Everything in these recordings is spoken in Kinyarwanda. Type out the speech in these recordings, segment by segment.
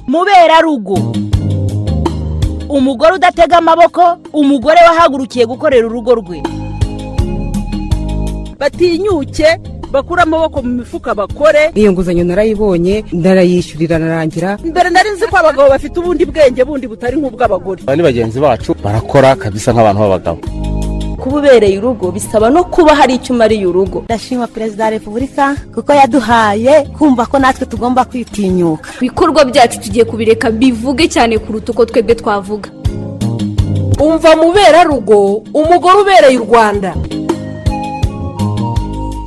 muberarugo umugore udatega amaboko umugore wahagurukiye gukorera urugo rwe batinyuke bakure amaboko mu mifuka bakore iyo nguzanyo narayibonye ndarayishyurira narangira mbere nari nzi ko abagabo bafite ubundi bwenge bundi butari nk'ubw'abagore aba ni bagenzi bacu barakora kabisa nk'abantu b'abagabo kuba ubereye urugo bisaba no kuba hari icyo umariye urugo ndashima perezida wa repubulika kuko yaduhaye kumva ko natwe tugomba kwitinyuka ibikorwa byacu tugiye kubireka bivuge cyane kuruta uko twebwe twavuga umva muberarugo umugore ubereye u rwanda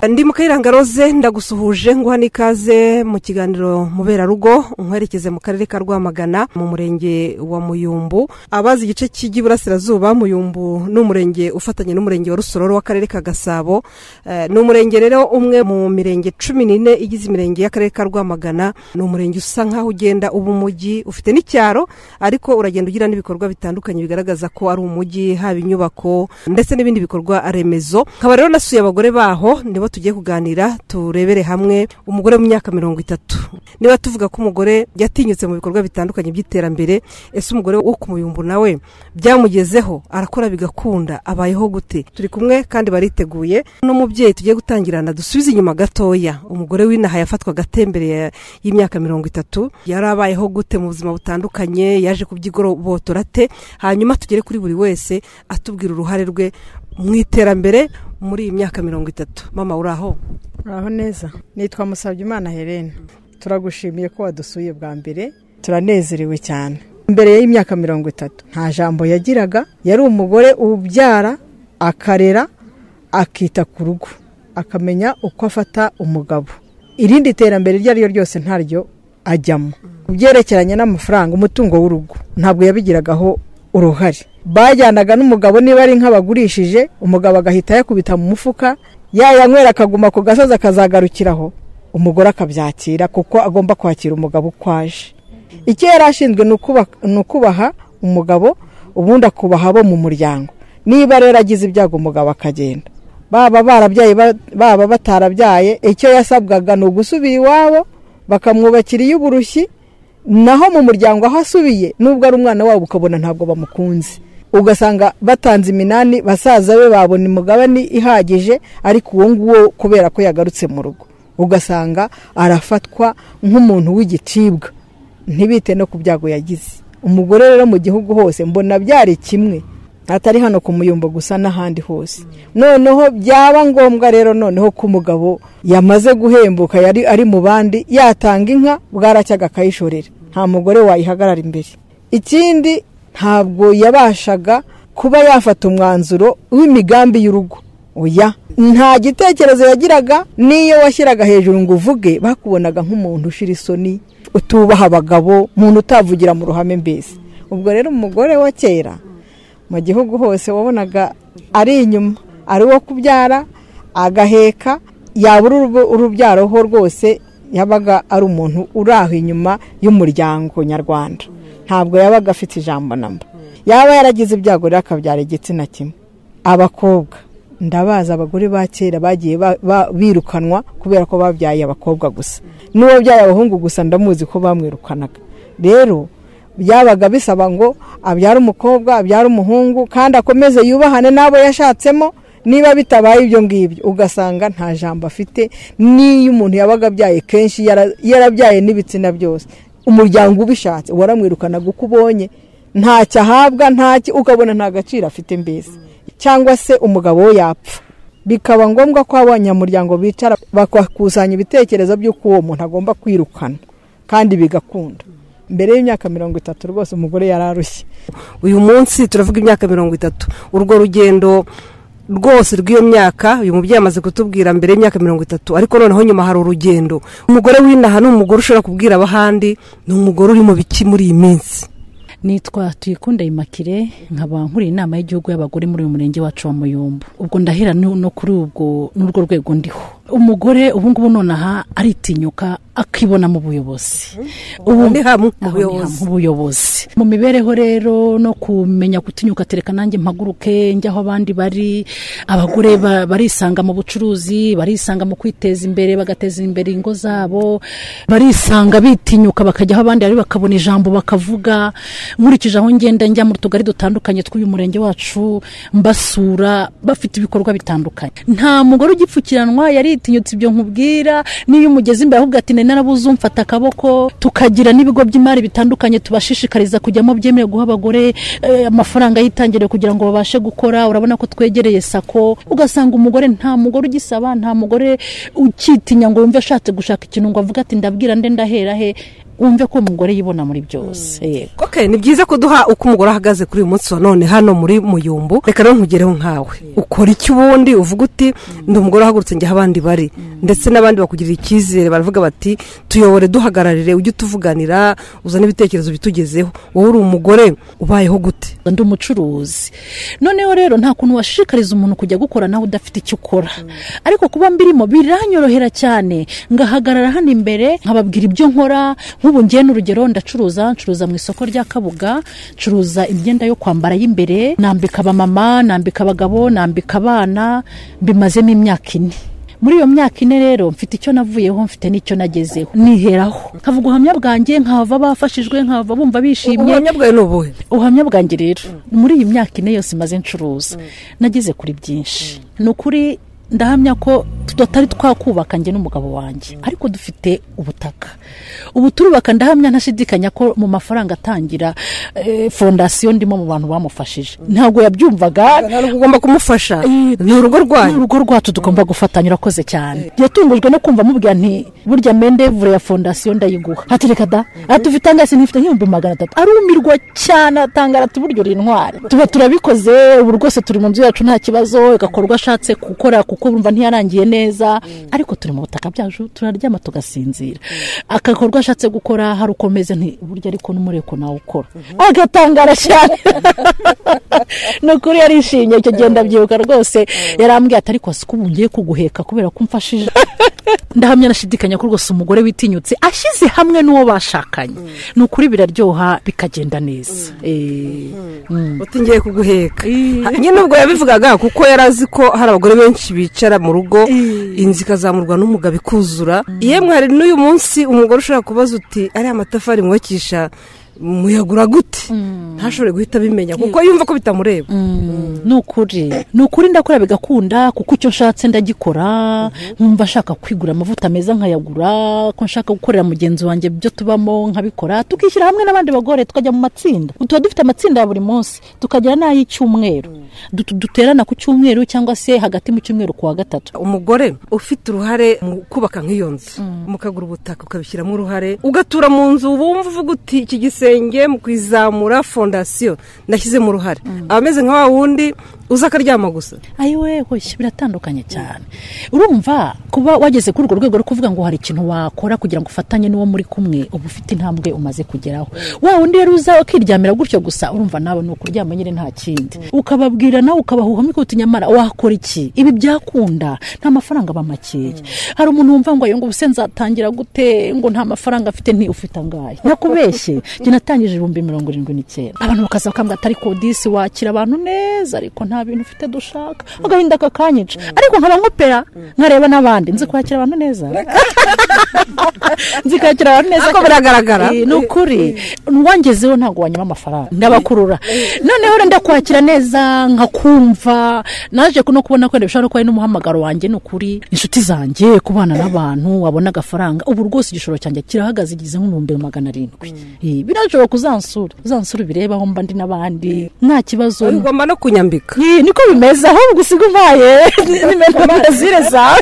ndi mu kayiranga roze ndagusuhuje nguha n'ikaze mu kiganiro muberarugo nkwerekeze mu karere ka rwamagana mu murenge wa muyumbu abazi igice cy'iburasirazuba muyumbu ni umurenge ufatanye n'umurenge wa rusororo w'akarere ka gasabo ni umurenge rero umwe mu mirenge cumi n'ine igize imirenge y'akarere ka rwamagana ni umurenge usa nk'aho ugenda uba umujyi ufite n'icyaro ariko uragenda ugira n'ibikorwa bitandukanye bigaragaza ko ari umujyi haba inyubako ndetse n'ibindi bikorwa remezo nkaba rero nasuye abagore baho nibo tugiye kuganira turebere hamwe umugore mu myaka mirongo itatu niba tuvuga ko umugore yatinyutse mu bikorwa bitandukanye by'iterambere ese umugore wo ku muyumbu nawe byamugezeho arakora bigakunda abayeho gute turi kumwe kandi bariteguye n'umubyeyi tugiye gutangirana dusubize inyuma gatoya umugore w'inaha yafatwaga atembere y'imyaka mirongo itatu yari abayeho gute mu buzima butandukanye yaje kubyigorobotora te hanyuma tugere kuri buri wese atubwira uruhare rwe mu iterambere muri iyi myaka mirongo itatu mama uraho uraho neza nitwa Musabyimana Helena turagushimiye ko wadusuye bwa mbere turanezerewe cyane mbere y'imyaka mirongo itatu nta jambo yagiraga yari umugore ubyara akarera akita ku rugo akamenya uko afata umugabo irindi terambere iryo ari ryo ryose ntaryo ajyamo ku byerekeranye n'amafaranga umutungo w'urugo ntabwo yabigiragaho uruhare bajyanaga n'umugabo niba ari nk'abagurishije umugabo agahita yakubita mu mufuka yayanywera akaguma ku gasozi akazagarukiraho umugore akabyakira kuko agomba kwakira umugabo uko aje icyo yari ashinzwe ni ukubaha umugabo ubundi akubaha abo mu muryango niba rero agize ibyago umugabo akagenda baba barabyaye baba batarabyaye icyo yasabwaga ni ugusubira iwabo bakamwubakira iy'uburushyi naho mu muryango aho asubiye nubwo ari umwana wabo ukabona ntabwo bamukunze ugasanga batanze iminani basaza be babona imugabane ihagije ariko uwo nguwo kubera ko yagarutse mu rugo ugasanga arafatwa nk'umuntu w'igicibwa ntibite no ku byago yagize umugore rero mu gihugu hose mbona byari kimwe atari hano ku muyumbo gusa n'ahandi hose noneho byaba ngombwa rero noneho ko umugabo yamaze guhembuka yari ari mu bandi yatanga inka bwaracyaga akayishorera nta mugore wayihagarara imbere ikindi ntabwo yabashaga kuba yafata umwanzuro w'imigambi y'urugo oya nta gitekerezo yagiraga n'iyo washyiraga hejuru ngo uvuge bakubonaga nk'umuntu ushira isoni utubaha abagabo umuntu utavugira mu ruhame mbese ubwo rero umugore wa kera mu gihugu hose wabonaga ari inyuma ari uwo kubyara agaheka yabura urubyaro ho rwose yabaga ari umuntu uraho inyuma y'umuryango nyarwanda ntabwo yabaga afite ijambo namba yaba yaragize ibyago rero akabyara igitsina kimwe abakobwa ndabaza abagore ba kera bagiye birukanwa kubera ko babyaye abakobwa gusa n'uwabyaye abahungu gusa ndamuzi ko bamwirukanaga rero byabaga bisaba ngo abyare umukobwa abyare umuhungu kandi akomeze yubahane n'abo yashatsemo niba bitabaye ibyo ngibyo ugasanga nta jambo afite n'iyo umuntu yabaga abyaye kenshi yarabyaye n'ibitsina byose umuryango ubishatse waramwirukanaga uko ubonye ntacyo ahabwa ntacyo ukabona nta gaciro afite mbese cyangwa se umugabo we yapfa bikaba ngombwa ko abanyamuryango bicara bakakusanya ibitekerezo by'uko uwo muntu agomba kwirukana kandi bigakunda mbere y'imyaka mirongo itatu rwose umugore yari arushye uyu munsi turavuga imyaka mirongo itatu urwo rugendo rwose rw'iyo myaka uyu mubyeyi amaze kutubwira mbere y'imyaka mirongo itatu ariko noneho nyuma hari urugendo umugore w'inaha ni umugore ushobora kubwira abahandi ni umugore uri mu biki muri iyi minsi nitwa tuyikunda imakire nkaba nkuriye inama y'igihugu y'abagore muri uyu murenge wacu wa muyumbu ubwo ndahera no kuri ubwo n'urwo rwego ndiho umugore ubu ngubu nonaha aritinyuka akibona mu buyobozi ubu Ni hamwe mu aho ni buyobozi. hamwe, mu buyobozi mu mibereho rero no kumenya gutinyuka tereka nanjye mpaguruke njya aho abandi bari abagore ba- barisanga mu bucuruzi barisanga mu kwiteza imbere bagateza imbere ingo zabo barisanga bitinyuka bakajya aho abandi bari bakabona ijambo bakavuga nkurikije aho ngenda njya mu tugari dutandukanye tw'uyu murenge wacu mbasura bafite ibikorwa bitandukanye nta mugore ugipfukiranwa yaritinyutse ibyo nkubwira n'iyo umugeze imbere ahubwo ati nari narabuze umfata akaboko tukagira n'ibigo by'imari bitandukanye tubashishikariza kujyamo byemewe guha abagore eh, amafaranga y'itangiriro kugira ngo babashe gukora urabona ko twegereye sako ugasanga umugore nta mugore ugisaba nta mugore ukitinya ngo yumve ashatse gushaka ikintu ngo avuge ati ndabwira nde ndahera he wumve ko umugore yibona muri byose yego Okay, ni byiza kuduha uko umugore ahagaze kuri uyu munsi wa none hano muri muyumbu reka rero nkugereho nkawe ukora iki ubundi uvuga uti ndi umugore uhagurutse njya aho abandi bari ndetse n'abandi bakugirira icyizere baravuga bati tuyobore duhagararire ujye utuvuganira uzane ibitekerezo bitugezeho wowe uri umugore ubayeho gute ndi umucuruzi noneho rero nta kuntu washishikariza umuntu kujya gukora nawe udafite icyo ukora ariko kuba mbirimo biranyorohera cyane ngahagarara hano imbere nkababwira ibyo nkora nk'ubu ngiye n'urugero ndacuruza ncuruza mu isoko rya kabuga ncuruza imyenda yo kwambara y'imbere nambika abamama nambika abagabo nambika abana mbimazemo imyaka ine muri iyo myaka ine rero mfite icyo navuyeho mfite n'icyo nagezeho niheraho nkavuga ubuhamya bwanjye nkahava bafashijwe nkahava bumva bishimye ubuhamya bwawe ni ubuhe ubuhamya bwanjye rero muri iyi myaka ine yose imaze ncuruza nageze kuri byinshi ni ukuri ndahamya ko tutari twakubaka njye n'umugabo wanjye ariko dufite ubutaka ubu turubaka ndahamya ntashidikanya ko mu mafaranga atangira eh, fondasiyo ndimo mu bantu bamufashije ntabwo yabyumvaga ntabwo ugomba kumufasha ni urugo ni rwanyu urugo rwacu tugomba gufatanya urakoze cyane yatungujwe no kumva mubwira nti burya mendevure ya fondasiyo ndayiguha ati reka da atufite angasi nifite nk'ibihumbi magana atatu arumirwa cyane atangara ati buryo uri intwari tuba turabikoze ubu rwose turi mu nzu yacu nta kibazo igakora urwo ashatse gukora kuko bumva ntiyarangiye neza ariko turi mu butaka byacu turaryama tugasinzira akakorwa ashatse gukora hari uko meze nti burya ariko n'umureko nawe ukora agatangara cyane ni ukuri yarishimye icyo gihe ndabyibuka rwose yarambwiye ati ariko siko ubu ngiye kuguheka kubera ko umfashije ndahamya nashidikanya ko rwose umugore witinyutse ashyize hamwe n'uwo bashakanye ni ukuri biraryoha bikagenda neza Eh, mm. uti ngiye kuguheka Eh. Ha, nyine ubwo yabivugaga kuko yari azi ko hari abagore benshi bicara mu rugo inzu ikazamurwa n'umugabo ikuzura yemwe hari n'uyu munsi umugore ushobora kubaza uti ariya matafari mwubakisha muyagura gute ntashobore guhita abimenya kuko yumva ko bitamureba ni ukuri ni ukuri ndakora bigakunda kuko icyo nshatse ndagikora nkumva nshaka kwigura amavuta meza nkayagura ko nshaka gukorera mugenzi wanjye ibyo tubamo nkabikora tukishyira hamwe n'abandi bagore tukajya mu matsinda Ubu tuba dufite amatsinda ya buri munsi tukagira n'ay'icyumweru Dutu- duterana ku cyumweru cyangwa se hagati mu cyumweru ku wa gatatu umugore ufite uruhare mu kubaka nk'iyo nzu mukagura ubutaka ukabishyiramo uruhare ugatura mu nzu bumva uvuga uti iki gisenge mu kuyizamura fondasiyo nashyizemo uruhare aba ameze nka wa wundi uza akaryama gusa ayiwe hoshye biratandukanye cyane urumva kuba wageze kuri urwo rwego rwo kuvuga ngo hari ikintu wakora kugira ngo ufatanye n'uwo muri kumwe uba ufite intambwe umaze kugeraho wa wundi rero uza ukiryamira gutyo gusa urumva nawe ni ukuryama nyine nta kindi ukababwira nawe ukabahuhamo ikote nyamara wakora iki ibi byakunda nta mafaranga aba makeya hari umuntu wumva ngo ayo ngo ubuse nzatangira gute ngo nta mafaranga afite nti ufite angahe nakubeshye njye natangije ibihumbi mirongo irindwi n'icyenda abantu bakaza bakambwira atari kodisi wakira abantu neza ariko nta bintu ufite dushaka agahinda kakanyica ariko nkaba nkopera nkareba n'abandi nzi kwakira abantu neza nzi kwakira abantu neza Ariko biragaragara. Eh, ni ukuri uwangezeho ntabwo wanyuma amafaranga ndabakurura noneho rero ndakwakira neza nkakumva naje kuno kubona ko bishobora kuba ari n'umuhamagaro wanjye ni ukuri inshuti zanjye kubana n'abantu wabona agafaranga ubu rwose igishoro cyanjye kirahagaze igeze nk'ibihumbi magana arindwi Eh, birashobora kuzansura uzansura ubirebaho mba ndi n'abandi nta kibazo ugomba no kunyambika Eh, niko bimeze ahubwo usiga umpaye nimero amazire zawe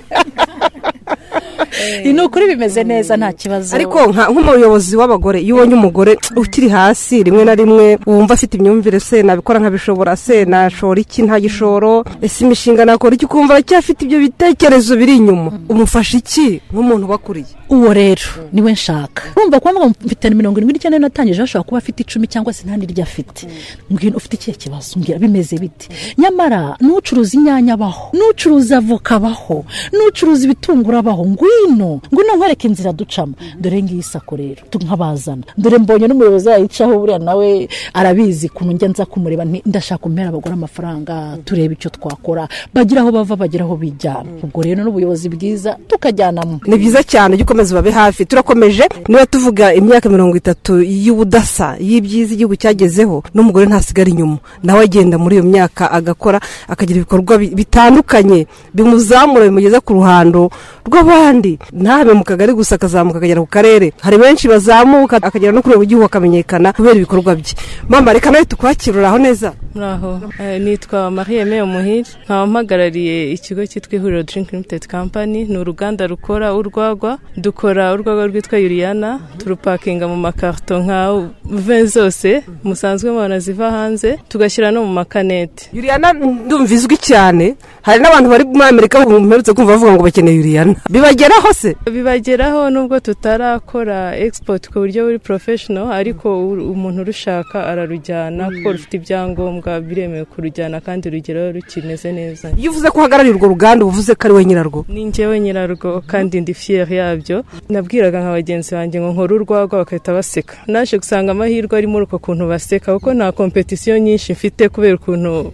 Eh, ni ukuri bimeze neza nta kibazo ariko nka- nk'umuyobozi w'abagore iyo ubonye umugore ukiri hasi rimwe na rimwe wumva afite imyumvire se nabikora nkabishobora se nashora iki nta gishoro ese imishinga nakora iki ukumva aracyafite ibyo bitekerezo biri inyuma umufasha iki nk'umuntu ubakuriye uwo rero niwe nshaka urumva kuba ngo mfite mirongo irindwi n'icyenda natangije ashobora kuba afite icumi cyangwa se nta n'iryo afite mbwira ufite ikihe kibazo mbwira bimeze bite nyamara n'ucuruza inyanya abaho n'ucuruza avoka abaho n'ucuruza ibitunguru abaho ngwino hino ngwino nkwereke inzira ducamo dore ngiyi sako rero nkabazana dore mbonye n'umuyobozi yayicaho buriya nawe arabizi ukuntu njya nza kumureba nti ndashaka kumpera abagore amafaranga turebe icyo twakora bagira aho bava bagira aho bijyana ubwo rero n'ubuyobozi bwiza tukajyanamo ni byiza cyane ujye ukomeza ubabe hafi turakomeje niba tuvuga imyaka mirongo itatu y'ubudasa y'ibyiza igihugu cyagezeho n'umugore ntasigara inyuma nawe agenda muri iyo myaka agakora akagira ibikorwa bi- bitandukanye bimuzamura bimugeza ku ruhando rw'abandi ntabe mu kagari gusa akazamuka akagera ku karere hari benshi bazamuka akagera no kureba igihugu akamenyekana kubera ibikorwa bye mama reka nawe tukwakire uraho neza muraho Eh, nitwa marie eme muhire nkaba mpagarariye ikigo cyitwa ihuriro drink limited company ni uruganda rukora urwagwa dukora urwagwa rwitwa yuriyana turupakinga mu makarito nka ve zose musanzwe mubona ziva hanze tugashyira no mu makanete yuriyana ndumva izwi cyane hari n'abantu bari muri amerika bamwerutse kumva bavuga ngo bakeneye yuriyana bibageraho se bibageraho nubwo tutarakora export ku buryo buri professional ariko u- umuntu urushaka ararujyana kuko rufite ibyangombwa biremewe kurujyana kandi rugeraho rukimeze neza iyo uvuze ko uhagarariye urwo ruganda uba uvuze ko ari we nyirarwo ni njyewe nyirarwo kandi ndi fiyeri yabyo nabwiraga nka bagenzi banjye ngo nkore urwagwa bakahita baseka naje gusanga amahirwe ari muri uko kuntu baseka kuko nta kompetisiyo nyinshi mfite kubera ukuntu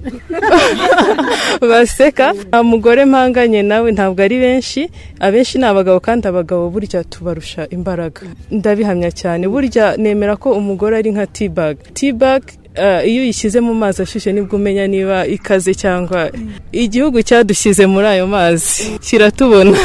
baseka nta mugore mpanganye nawe ntabwo ari benshi abenshi ni abagabo kandi abagabo burya tubarusha imbaraga ndabihamya cyane burya nemera ko umugore ari nka tibag tibag eh, iyo uyishyize mu mazi ashyushye nibwo umenya niba ikaze cyangwa igihugu cyadushyize muri ayo mazi kiratubona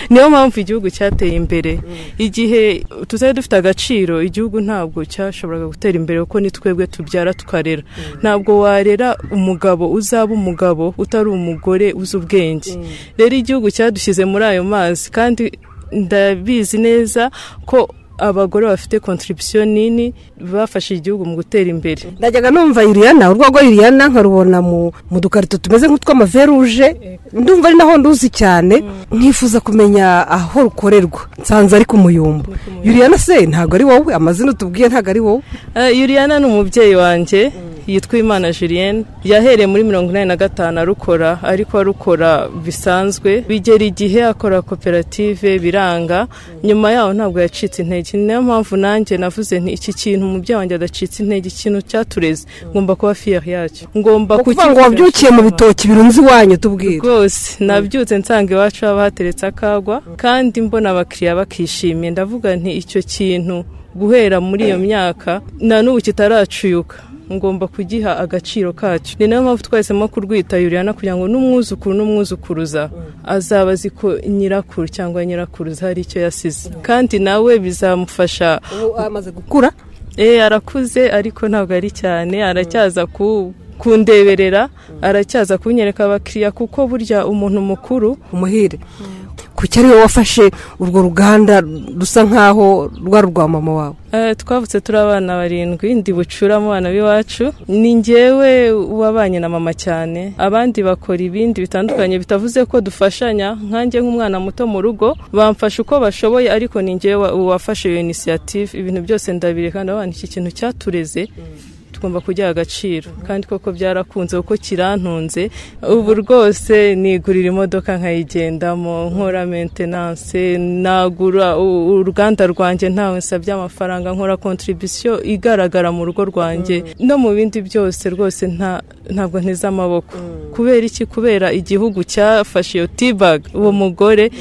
niyo mpamvu igihugu cyateye imbere igihe tutari dufite agaciro igihugu ntabwo cyashoboraga gutera imbere kuko ni twebwe tubyara tukarera ntabwo warera umugabo uzaba umugabo utari umugore uzi ubwenge rero igihugu cyadushyize muri ayo mazi kandi ndabizi neza ko abagore bafite kontribisiyo nini bafashe igihugu mu gutera imbere ndajyaga numva yuriyana urwagwa yuriyana nkarubona mu mu dukarito tumeze nk'utw'amaveruje ndumva ari naho nduzi cyane nkifuza kumenya aho rukorerwa nsanze ari ku muyumbu yuriyana se ntabwo ari wowe amazina utubwiye ntabwo ari wowe Eh, Yuriyana ni umubyeyi wanjye yitwa Imana Julienne yahereye muri mirongo inani na gatanu arukora ariko arukora bisanzwe bigera igihe akora koperative biranga nyuma yaho ntabwo yacitse intege ni nayo mpamvu nanjye navuze nti iki kintu umubyeyi wanjye adacitse intege ikintu cyatureze ngomba kuba fiyeri yacyo ngomba kuvuga ngo wabyukiye mu kukibasha. bitoki birunze iwanyu tubwire rwose nabyutse nsanga iwacu haba hateretse akagwa kandi mbona abakiriya bakishimye ndavuga nti icyo kintu guhera muri iyo myaka na n'ubu kitaracuyuka ngomba kugiha agaciro kacyo ni nayo mpamvu twahisemo kurwita yuriyana kugira ngo n'umwuzukuru n'umwuzukuruza azaba azi ko nyirakuru cyangwa nyirakuruza hari icyo yasize kandi nawe bizamufasha ubu amaze gukura Eh, arakuze ariko ntabwo ari cyane aracyaza ku kundeberera aracyaza kunyereka abakiriya kuko burya umuntu mukuru umuhire kuki ari wowe wafashe urwo ruganda rusa nkaho rwari urwa mama wawe eh, twavutse turi abana barindwi ndi bucura mu bana b'iwacu ni njyewe wabanye na mama cyane abandi bakora ibindi bitandukanye bitavuze ko dufashanya nkanjye nk'umwana muto mu rugo bamfasha uko bashoboye ariko ni njyewe wa- wafashe iyo inisiyative ibintu byose ndabireka ndavuga nti iki kintu cyatureze tugomba kugiha agaciro kandi koko byarakunze kuko kirantunze ubu rwose nigurira imodoka nkayigendamo nkora maintenance nagura u- uruganda rwanjye ntawe nsabye amafaranga nkora contribution igaragara mu rugo rwanjye no mu bindi byose rwose nta ntabwo nteze amaboko kubera iki kubera igihugu cyafashe iyo tibag uwo mugore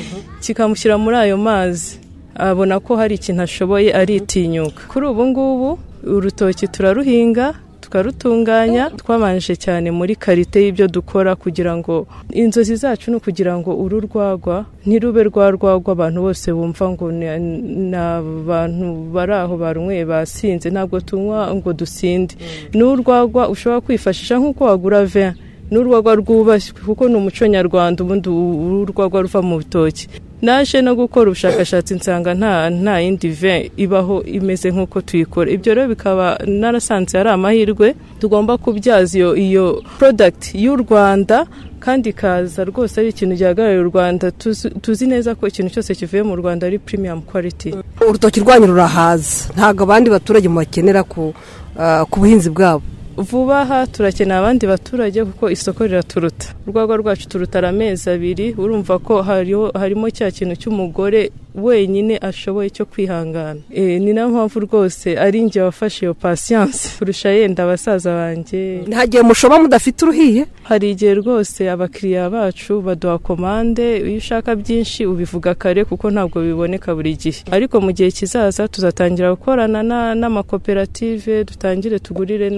kikamushyira muri ayo mazi abona ko hari ikintu ashoboye aritinyuka kuri ubu ngubu urutoki turaruhinga tukarutunganya twabanje cyane muri karite y'ibyo dukora kugira ngo inzozi zacu ni ukugira ngo uru rwagwa ntirube rwa rwagwa abantu bose bumva ngo ni- ni abantu bari aho barunyweye basinze ntabwo tunywa ngo dusinde ni urwagwa ushobora kwifashisha nk'uko wagura vin n'urwagwa rwubashywe kuko ni umuco nyarwanda ubundi u- u- urwagwa ruva mu bitoki naje no gukora ubushakashatsi nsanga nta nta yindi ve ibaho imeze nk'uko tuyikora ibyo rero bikaba narasanze ari amahirwe tugomba kubyaza iyo iyo product y'u Rwanda kandi ikaza rwose ari ikintu gihagarariye u Rwanda tuzi- tuzi neza ko ikintu cyose kivuye mu Rwanda ari premium quality urutoki rwanyu rurahaza ntabwo abandi baturage mubakenera ku ah, ku buhinzi bwabo vuba aha turakeneye abandi baturage kuko isoko riraturuta urwagwa rwacu turutara amezi abiri urumva ko hariho harimo cya kintu cy'umugore wenyine ashoboye cyo kwihangana Eh, ni nayo mpamvu rwose ari njye wafashe iyo pasiyanse kurusha yenda abasaza banjye nta gihe mushoba mudafite uruhiye hari igihe rwose abakiriya bacu baduha komande iyo ushaka byinshi ubivuga kare kuko ntabwo biboneka buri gihe ariko mu gihe kizaza tuzatangira gukorana na- n'amakoperative dutangire tugurire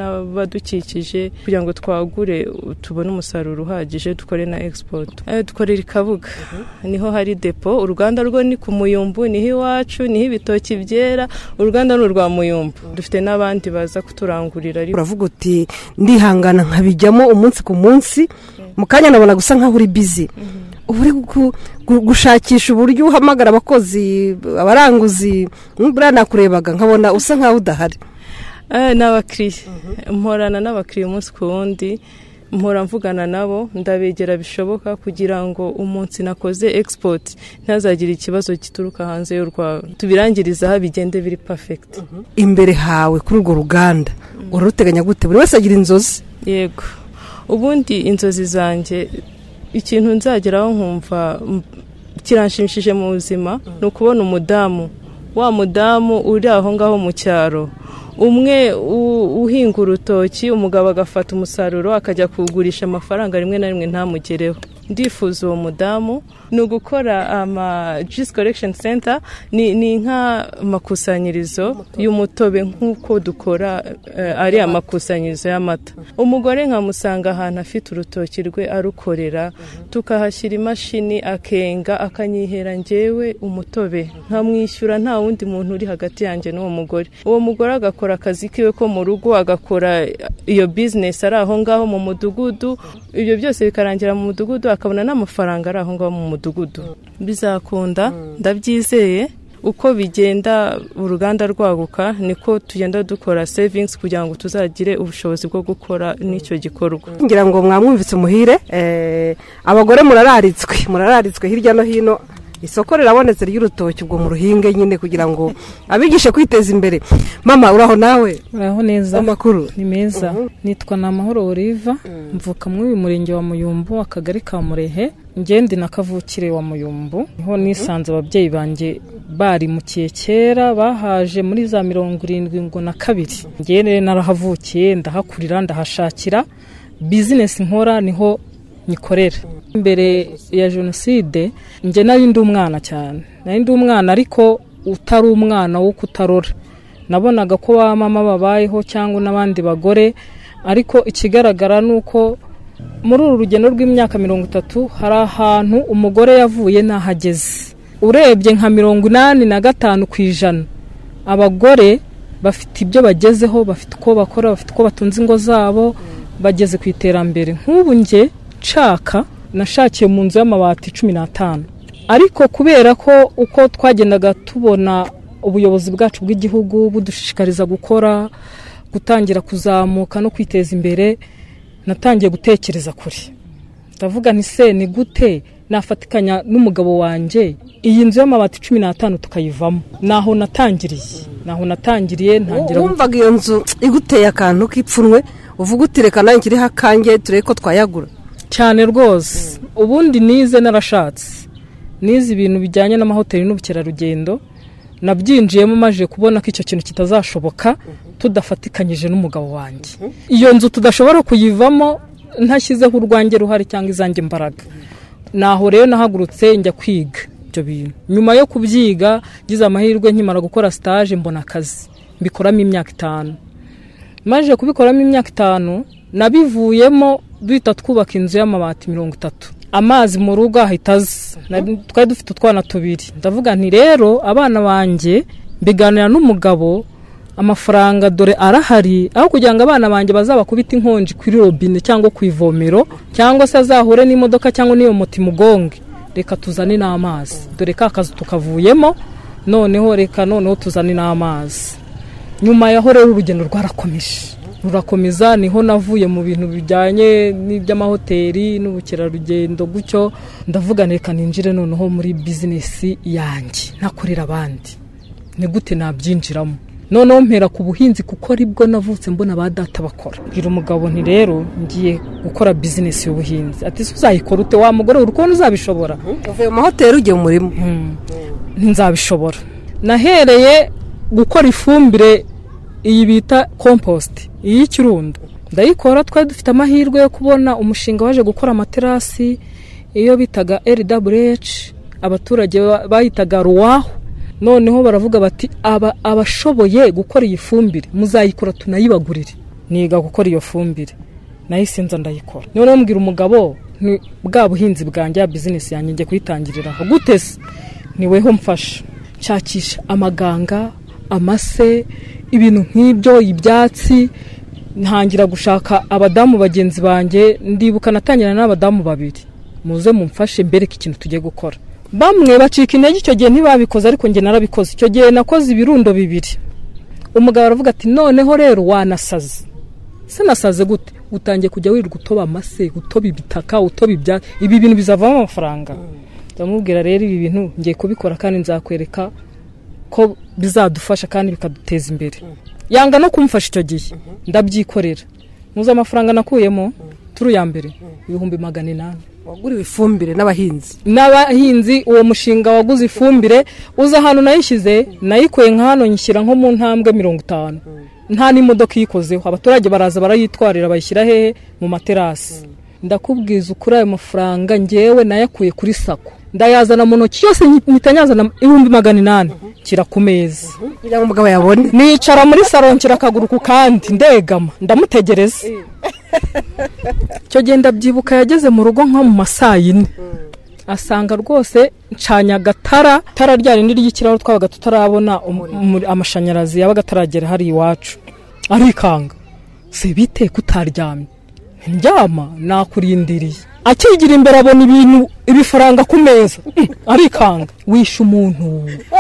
n'abadukikije kugira ngo twagure u- tubone umusaruro uhagije dukore na export Eh, dukorera i kabuga niho hari depo uruganda rwo ni ku muyumbu niho iwacu niho ibitoki byera uruganda ni urwa muyumbu dufite n'abandi baza kuturangurira ariko uravuga uti ndihangana nkabijyamo umunsi ku munsi mu kanya nabona gusa nkaho uri bizi uba uri gu- gu- gushakisha uburyo uhamagara abakozi abaranguzi buriya nakurebaga nkabona usa nkaho udahari Eh, n'abakiriya mporana n'abakiriya umunsi ku wundi mpora mvugana nabo ndabegera bishoboka kugira ngo umunsi nakoze export ntazagire ikibazo gituruka hanze y'u Rwanda tubirangiriza aho bigende biri perfect imbere hawe kuri urwo ruganda uraruteganya gute buri wese agira inzozi yego ubundi inzozi zanjye ikintu nzageraho nkumva m- kiranshimishije mu buzima ni ukubona umudamu wa mudamu uri aho ngaho mu cyaro umwe u- uhinga urutoki umugabo agafata umusaruro akajya kuwugurisha amafaranga rimwe na rimwe ntamugereho ndifuza uwo mudamu ni ugukora ama juice collection center ni, ni nk'amakusanyirizo y'umutobe nk'uko dukora eh, ari amakusanyirizo y'amata umugore nkamusanga ahantu afite urutoki rwe arukorera tukahashyira imashini akenga akanyihera njyewe umutobe nkamwishyura nta wundi muntu uri hagati yanjye n'uwo mugore uwo mugore agakora akazi kiwe ko mu rugo agakora iyo bizinesi ari aho ngaho mu mudugudu ibyo byose bikarangira mu mudugudu akabona n'amafaranga ari aho ngaho mu mudugudu bizakunda ndabyizeye uko bigenda uruganda rwaguka niko tugenda dukora savings kugira ngo tuzagire ubushobozi bwo gukora n'icyo gikorwa ngira ngo mwamwumvise umuhire eh, abagore murararitswe murararitswe hirya no hino isoko rirabonetse ry'urutoki ubwo mu ruhinge nyine kugira ngo abigishe kwiteza imbere mama uraho nawe uraho neza amakuru ni meza nitwa na amahoro oliva mvuka muri uyu murenge wa muyumbu akagari ka murehe ngendi na kavukire wa muyumbu niho nisanze ababyeyi banjye barimukiye kera bahaje muri za mirongo irindwi ngo na kabiri ngende narahavukiye ndahakurira ndahashakira bizinesi nkora niho nyikorera mbere ya jenoside njye nari ndi umwana cyane nari ndi umwana ariko utari umwana wo kutarora nabonaga ko ba mama babayeho cyangwa n'abandi bagore ariko ikigaragara ni uko muri uru rugendo rw'imyaka mirongo itatu hari ahantu umugore yavuye ntahageze urebye nka mirongo inani na gatanu ku ijana abagore bafite ibyo bagezeho bafite uko bakora bafite uko batunze ingo zabo bageze ku iterambere nk'ubu njye nshaka nashakiye mu nzu y'amabati cumi n'atanu ariko kubera ko uko twagendaga tubona ubuyobozi bwacu bw'igihugu budushishikariza gukora gutangira kuzamuka no kwiteza imbere natangiye gutekereza kure ndavuga nti se ni gute nafatikanya n'umugabo wanjye iyi nzu y'amabati cumi n'atanu tukayivamo ni aho natangiriye ni aho natangiriye ntangira wumvaga iyo nzu iguteye akantu k'ipfunwe uvuga uti reka nanjye iriho akange turebe ko twayagura cyane rwose ubundi nize narashatse nize ibintu bijyanye n'amahoteli n'ubukerarugendo nabyinjiyemo maje kubona ko icyo kintu kitazashoboka tudafatikanyije n'umugabo wanjye iyo nzu tudashobora kuyivamo ntashyizeho urwanjye ruhari cyangwa izanjye imbaraga naho rero nahagurutse njya kwiga ibyo bintu nyuma yo kubyiga ngize amahirwe nkimara gukora stage mbona akazi mbikoramo imyaka itanu maje kubikoramo imyaka itanu nabivuyemo duhita twubaka inzu y'amabati mirongo itatu amazi mu rugo ahita aza Nari- twari dufite utwana tubiri ndavuga nti rero abana banjye mbiganira n'umugabo amafaranga dore arahari aho kugira ngo abana banjye bazabakubite inkonji kuri robine cyangwa ku ivomero cyangwa se azahure n'imodoka cyangwa n'iyo moto imugonge reka tuzane n'amazi dore ka kazi tukavuyemo noneho reka noneho tuzane n'amazi nyuma yaho rero urugendo rwarakomeje rurakomeza niho navuye mu bintu bijyanye n'iby'amahoteli n'ubukerarugendo gutyo ndavuga reka ninjire noneho muri bizinesi yanjye ntakorera abandi ni gute nabyinjiramo noneho mpera ku buhinzi kuko aribwo navutse mbona ba data bakora bwira umugabo nti rero ngiye gukora bizinesi y'ubuhinzi ati se uzayikora ute wa mugore uri kubona uzabishobora uvuye mu mahoteli ujya mu murima nzabishobora nahereye gukora ifumbire iyi bita kompositi iy'ikirundo ndayikora twari dufite amahirwe yo kubona umushinga waje gukora amaterasi iyo bitaga rwh abaturage ba- bayitaga ruwahu noneho baravuga bati "Aba- abashoboye gukora iyi fumbire muzayikora tunayibagurire niga gukora iyo fumbire nahise nza ndayikora noneho mbwira umugabo "Ni bwa buhinzi bwanjye ya bizinesi yanjye ngiye kuyitangirira aho gute se ni weho mfasha nshakisha amaganga amase ibintu nk'ibyo ibyatsi ntangira gushaka abadamu bagenzi banjye ndibuka natangirana n'abadamu babiri muze mumfashe mbereke ikintu tugiye gukora bamwe bacika intege icyo gihe ntibabikoze ariko njye narabikoze icyo gihe nakoze ibirundo bibiri umugabo aravuga ati noneho rero wanasaze se nasaze gute utangiye kujya wirirwa utoba amase utoba ibitaka utoba ibya ibi bintu bizavamo amafaranga ndamubwira rero ibi bintu ngiye kubikora kandi nzakwereka ko bizadufasha kandi bikaduteza imbere yanga no kumfasha icyo gihe ndabyikorera muzi amafaranga nakuyemo turi ya mbere ibihumbi magana inani waguriwe ifumbire n'abahinzi n'abahinzi uwo mushinga waguze ifumbire uza ahantu nayishyize nayikuye nka hano nyishyira nko mu ntambwe mirongo itanu nta n'imodoka iyikozeho abaturage baraza barayitwarira bayishyira hehe mu materasi ndakubwiza ukuri ayo mafaranga ngewe nayakuye kuri sako ndayazana mu ntoki yose nyazana ibihumbi magana inani nshyira ku meza kugira ngo umugabo yabone nicara muri saro nshyira akaguru ku kandi ndegama ndamutegereza icyo gihe ndabyibuka yageze mu rugo nko mu ma saa yine asanga rwose ncanye agatara itara rya rindi ry'ikirahure twabaga tutarabona um- umuri- amashanyarazi yabaga ataragera hari iwacu arikanga si bite kutaryamye ndyama nakurindiriye akigira imbere abona ibintu ibifaranga ku meza Mm, arikanga wishe umuntu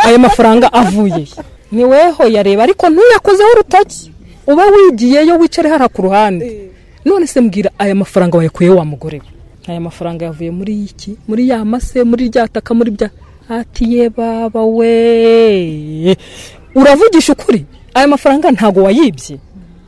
ayo mafaranga avuye he? ni weho yareba ariko ntuyakozeho urutoki uba wigiyeyo wicare hara ku ruhande none se mbwira aya mafaranga wayakuye wa mugore we aya mafaranga yavuye muri iki muri ya mase muri rya taka muri bya ati ye baba we uravugisha ukuri aya mafaranga ntago wayibye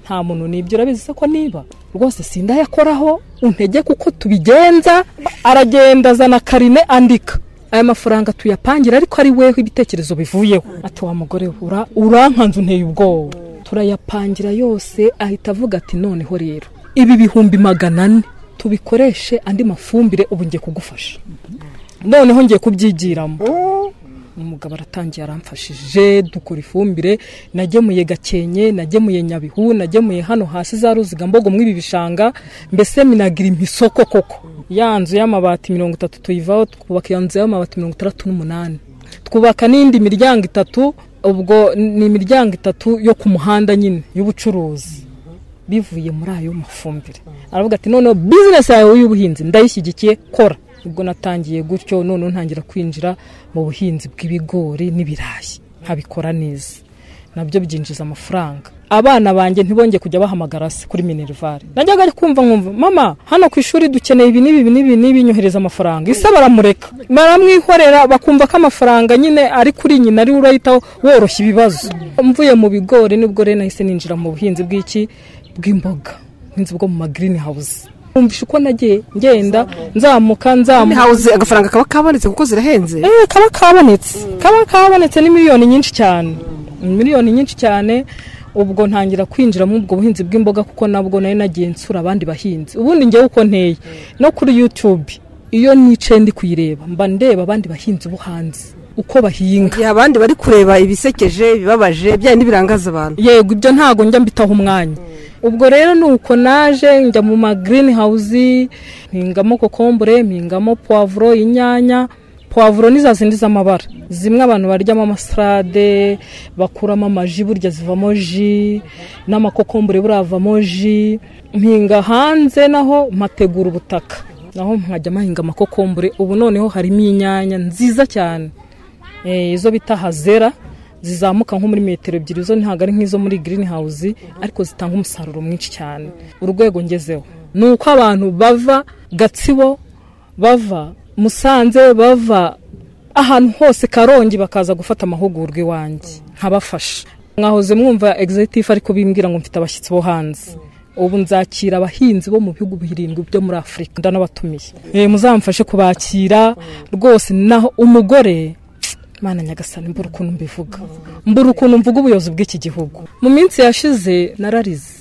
nta muntu nibyo urabizi se ko niba rwose sindayakoraho untege kuko tubigenza aragenda azana karine andika aya mafaranga tuyapangira ariko ari weho ibitekerezo bivuyeho ati wa mugore we, ura- urankanze unteye ubwoba turayapangira yose ahita avuga ati noneho rero ibi bihumbi magana ane tubikoreshe andi mafumbire ubu ngiye kugufasha noneho ngiye kubyigiramo umugabo aratangiye aramfashije dukora ifumbire nagemuye gakenke nagemuye nyabihu nagemuye hano hasi za ruzigambogo mw'ibi bishanga mbese minagira imisoko koko ya nzu y'amabati mirongo itatu tuyivaho twubaka iyo nzu y'amabati mirongo itandatu n'umunani twubaka n'indi miryango itatu ubwo ni imiryango itatu yo ku muhanda nyine y'ubucuruzi bivuye muri ayo mafumbire aravuga ati noneho bizinesi yawe y'ubuhinzi ndayishyigikiye kora ubwo natangiye gutyo noneho ntangira kwinjira mu buhinzi bw'ibigori n'ibirayi nkabikora neza nabyo byinjiza amafaranga abana banjye ntibongeye kujya bahamagara se kuri minerivare najyaga kumva nkumva mama hano ku ishuri dukeneye ibi n'ibi n'ibi n'ibi nyohereza amafaranga ise baramureka baramwihorera bakumva ko amafaranga nyine ari kuri nyina ari we urahita woroshya ibibazo mvuye mu bigori nibwo rero nahise ninjira mu buhinzi bw'iki bw'imboga nk'inzu bwo mu ma green house umvisha uko nagiye ngenda nzamuka nzamuka hawuze agafaranga kaba kabonetse kuko zirahenze Eh, kaba kabonetse kaba kabonetse ni miliyoni nyinshi cyane miliyoni nyinshi cyane ubwo ntangira kwinjira muri ubwo buhinzi bw'imboga kuko nabwo nari nagiye nsura abandi bahinzi ubundi njyewe uko nteye no kuri youtube iyo nicaye ndi kuyireba mba ndeba abandi bahinzi bo hanze uko bahinga igihe abandi bari kureba ibisekeje ibibabaje bya n'ibirangaza abantu yego ibyo ntago njya mbitaho umwanya ubwo rero nuko naje njya mu ma green house mpingamo kokombure mpingamo poivro inyanya poivro ni za zindi z'amabara zimwe abantu baryamo amasarade bakuramo amaji burya zivamo ji n'amakokombure buravamo ji mpinga hanze naho mpategura ubutaka naho nkajya mahinga amakokombure ubu noneho harimo inyanya nziza cyane Eh, izo bita hazera zizamuka nko muri metero ebyiri zo ntabwo ari nk'izo muri green house ariko zitanga umusaruro mwinshi cyane urwego ngezeho ni uko abantu bava gatsibo bava musanze bava ahantu hose karongi bakaza gufata amahugurwa iwanjye nkabafasha mwahoze mwumva egizitifu ariko bimbwira ngo mfite abashyitsi bo hanze ubu nzakira abahinzi bo mu bihugu birindwi byo muri afurika ndanabatumiye Eh, muzamfashe kubakira rwose naho umugore mana nyagasani mbura ukuntu mbivuga mbura ukuntu mvuga ubuyobozi bw'iki gihugu mu minsi yashize nararize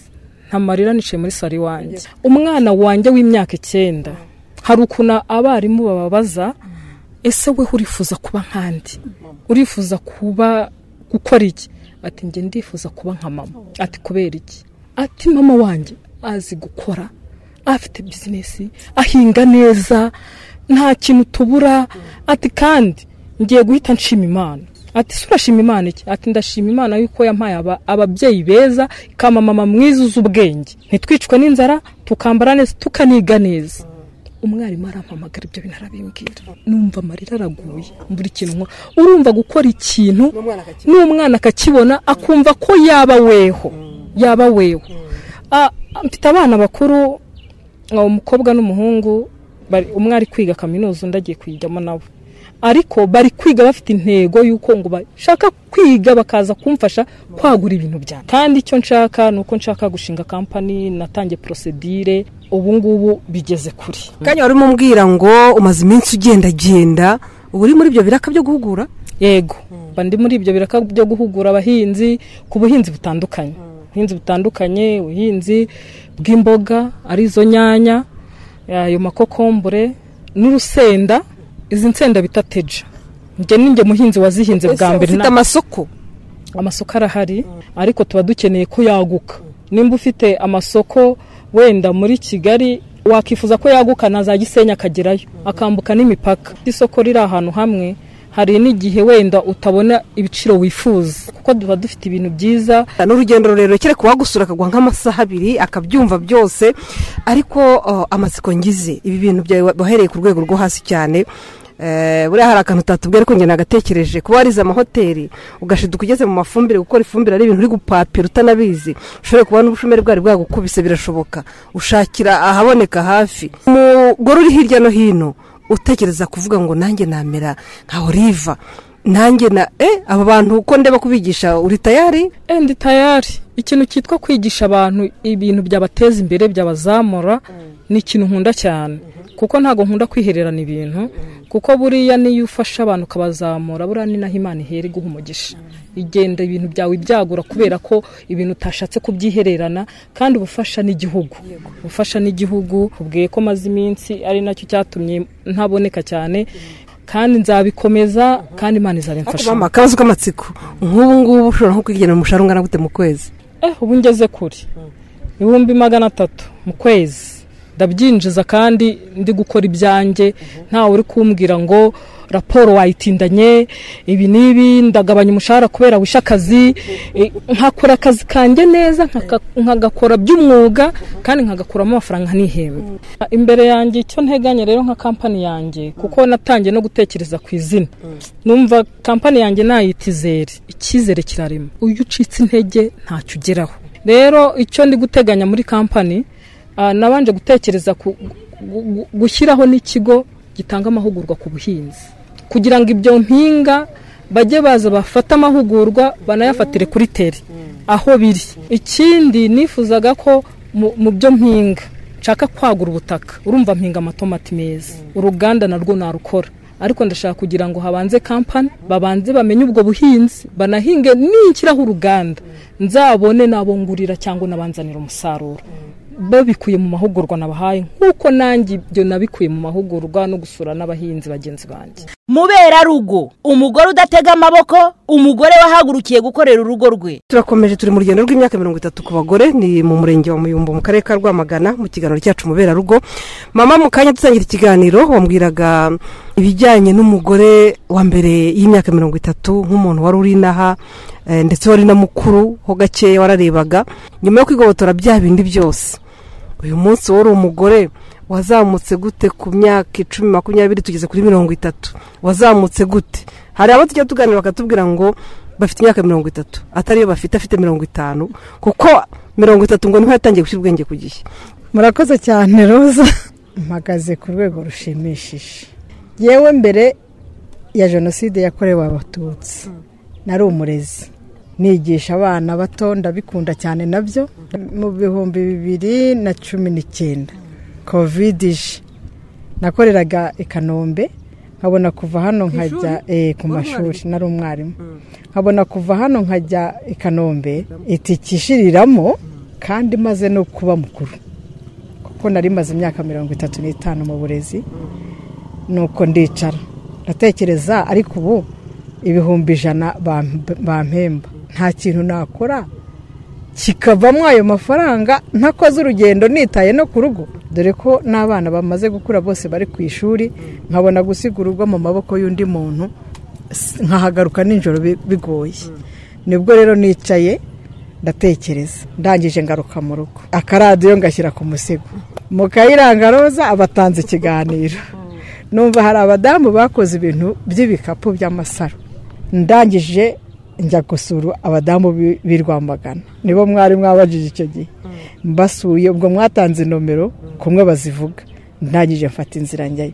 nta marira niciye muri salo iwanjye umwana wanjye w'imyaka icyenda hari ukuntu abarimu bababaza ese we urifuza kuba nk'andi urifuza kuba gukora iki ati njye ndifuza kuba nka mama ati kubera iki ati mama wanjye azi gukora afite bizinesi ahinga neza nta kintu tubura ati kandi ngiye guhita nshima imana ati se urashima imana iki ati ndashima imana yuko yampaye aba- ababyeyi beza ikama mama mwiza uzi ubwenge ntitwicwe n'inzara tukambara neza tukaniga neza umwarimu arampamagara ibyo bintu arabimbwira numva amarira araguye mbura ikintu nkora urumva gukora ikintu n'umwana akakibona akumva ko yaba weho yaba weho Ah, mfite abana bakuru ah, umukobwa n'umuhungu bari- umwe ari kwiga kaminuza undi agiye kuyijyamo nabo ariko bari kwiga bafite intego y'uko ngo bashaka kwiga bakaza kumfasha kwagura ibintu byanjye kandi icyo nshaka ni uko nshaka gushinga kampani natangiye porosedire ubu ngubu bigeze kuri kanya wari umubwira ngo umaze iminsi ugendagenda uba uri muri ibyo biraka byo guhugura yego mba ndi muri ibyo biraka byo guhugura abahinzi ku buhinzi butandukanye ubuhinzi butandukanye ubuhinzi bw'imboga arizo nyanya ayo makokombure n'urusenda izi nsenda bita teja njye ni njye muhinzi wazihinze bwa Ese mbere ufite nta- amasoko amasoko arahari ariko tuba dukeneye ko yaguka nimba ufite amasoko wenda muri kigali wakifuza ko yaguka na za gisenyi akagerayo akambuka n'imipaka isoko riri ahantu hamwe hari n'igihe wenda utabona ibiciro wifuza kuko tuba dufite ibintu byiza ni urugendo rurerure kereka uwagusura akaguha nk'amasaha abiri akabyumva byose ariko oh, amatsiko ngize ibi bintu byawe wahereye ku rwego rwo hasi cyane Eh, buriya hari akantu utatubwira ariko njye nagatekereje kuba warize amahoteli ugashiduka ugeze mu mafumbire gukora ifumbire ari ibintu uri gupapira utanabizi ushobora kuba n'ubushomeri bwari bwagukubise birashoboka ushakira ahaboneka hafi umugore uri hirya no hino utekereza kuvuga ngo nanjye namera nka oliva nanjye na eh aba bantu uko ndeba kubigisha uri tayari endi tayari ikintu cyitwa kwigisha abantu ibintu byabateza imbere byabazamura ni ikintu nkunda cyane kuko ntabwo nkunda kwihererana ibintu kuko buriya niyo ufasha abantu ukabazamura buriya ni naho imana ihera iguha umugisha igenda ibintu byawe byagura kubera ko ibintu utashatse kubyihererana kandi uba ufasha n'igihugu ufasha n'igihugu ubwiye ko maze iminsi ari nacyo cyatumye ntaboneka cyane kandi nzabikomeza kandi imana izabimfasha mama akabazo k'amatsiko nk'ubu ngubu ushobora nko kwigenera umushahara ungana gute mu kwezi eh ubu ngeze kuri ibihumbi magana atatu mu kwezi ndabyinjiza kandi ndi gukora ibyanjye ntawe uri kumbwira ngo raporo wayitindanye ibi n'ibi ndagabanya umushahara kubera wishe akazi eh, nkakora akazi kanjye neza nkaka- nkagakora by'umwuga kandi nkagakuramo amafaranga nihembwe imbere yanjye icyo nteganya rero nka kampani yanjye kuko natangiye no gutekereza ku izina numva kampani yanjye nayita izere icyizere kirarema uyu ucitse intege ntacyo ugeraho rero icyo ndi guteganya muri kampani ah, nabanje gutekereza ku- gu- gu- gushyiraho n'ikigo gitanga amahugurwa ku buhinzi kugira ngo ibyo mpinga bajye baza bafate amahugurwa banayafatire kuri teri aho biri ikindi nifuzaga ko mu- mu byo mpinga nshaka kwagura ubutaka urumva mpinga amatomati meza uruganda narwo narukora ariko ndashaka kugira ngo habanze kampani babanze bamenye ubwo buhinzi banahinge ninshyiraho uruganda nzabone nabo ngurira cyangwa nabanzanira umusaruro babikuye mu mahugurwa nabahaye nk'uko nanjye ibyo nabikuye mu mahugurwa no gusura n'abahinzi bagenzi banjye muberarugo umugore udatega amaboko umugore wahagurukiye gukorera urugo rwe turakomeje turi mu rugendo rw'imyaka mirongo itatu ku bagore ni mu murenge wa muyumbu mu karere ka rwamagana mu kiganiro cyacu muberarugo mama mu kanya dutangira ikiganiro wambwiraga ibijyanye n'umugore wa mbere y'imyaka mirongo itatu nk'umuntu wari uri inaha eh, ndetse wari na mukuru ho gakeya wararebaga nyuma yo kwigobotora bya bindi byose uyu munsi wari umugore wazamutse gute ku myaka icumi makumyabiri tugeze kuri mirongo itatu wazamutse gute hari abo tujya tuganira bakatubwira ngo bafite imyaka mirongo itatu atariyo bafite afite mirongo itanu kuko mirongo itatu ngo niho yatangiye gushyira ubwenge ku gihe murakoze cyane roza mpagaze ku rwego rushimishije yewe mbere ya jenoside yakorewe abatutsi nari umurezi nigisha abana bato ndabikunda cyane nabyo mu bihumbi bibiri na cumi n'icyenda kovide ije nakoreraga i kanombe nkabona kuva hano nkajya eh, ku mashuri nari umwarimu nkabona kuva hano nkajya i kanombe itikishiriramo kandi maze no kuba mukuru kuko nari maze imyaka mirongo itatu n'itanu mu burezi nuko ndicara ndatekereza ariko ubu ibihumbi ijana bamp- bampemba nta kintu nakora kikavamo ayo mafaranga ntakoze urugendo nitaye no ku rugo dore ko n'abana bamaze gukura bose bari ku ishuri nkabona gusiga urugo mu maboko y'undi muntu s- nkahagaruka nijoro bi- bigoye nibwo rero nicaye ndatekereza ndangije ngaruka mu rugo akaradiyo ngashyira ku musego mu kayiranga roza abatanze ikiganiro numva hari abadamu bakoze ibintu by'ibikapu by'amasaro ndangije njya gusura abadamu b'i- b'i rwamagana nibo mwari mwabajije icyo gihe mbasuye ubwo mwatanze nomero kumwe bazivuga ndangije mfata inzira njyayo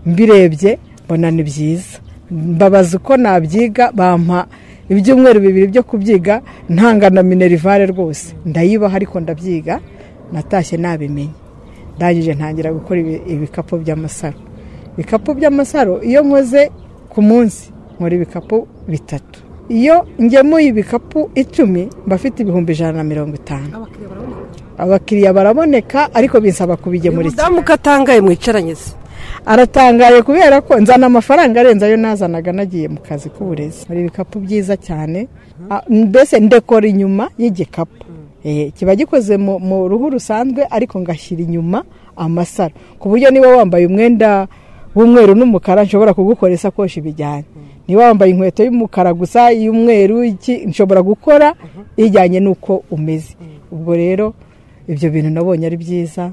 mbirebye mbona ni byiza mbabaza uko nabyiga bampa ibyumweru bibiri byo kubyiga ntanga na minerivare rwose ndayibaha ariko ndabyiga natashye nabimenye ndangije ntangira gukora ibi- ibikapu by'amasaro ibikapu by'amasaro iyo nkoze ku munsi nkora ibikapu bitatu iyo ngemuye ibikapu icumi mba afite ibihumbi ijana na mirongo itanu abakiriya baraboneka ariko bisaba kubigemura iki umudamu ukatangaye mwicaranye se aratangaye kubera ko nzana amafaranga arenze ayo nazanaga nagiye mu kazi k'uburezi hari ibikapu byiza cyane Ah, mbese ndekora inyuma y'igikapu Eh, kiba gikoze mu- mu ruhu rusanzwe ariko ngashyira inyuma amasaro ku buryo niba wambaye umwenda w'umweru n'umukara nshobora kugukora isakoshi bijyanye niba wambaye inkweto y'umukara gusa iy'umweru iki, nshobora gukora ijyanye n'uko umeze ubwo rero ibyo bintu nabonye ari byiza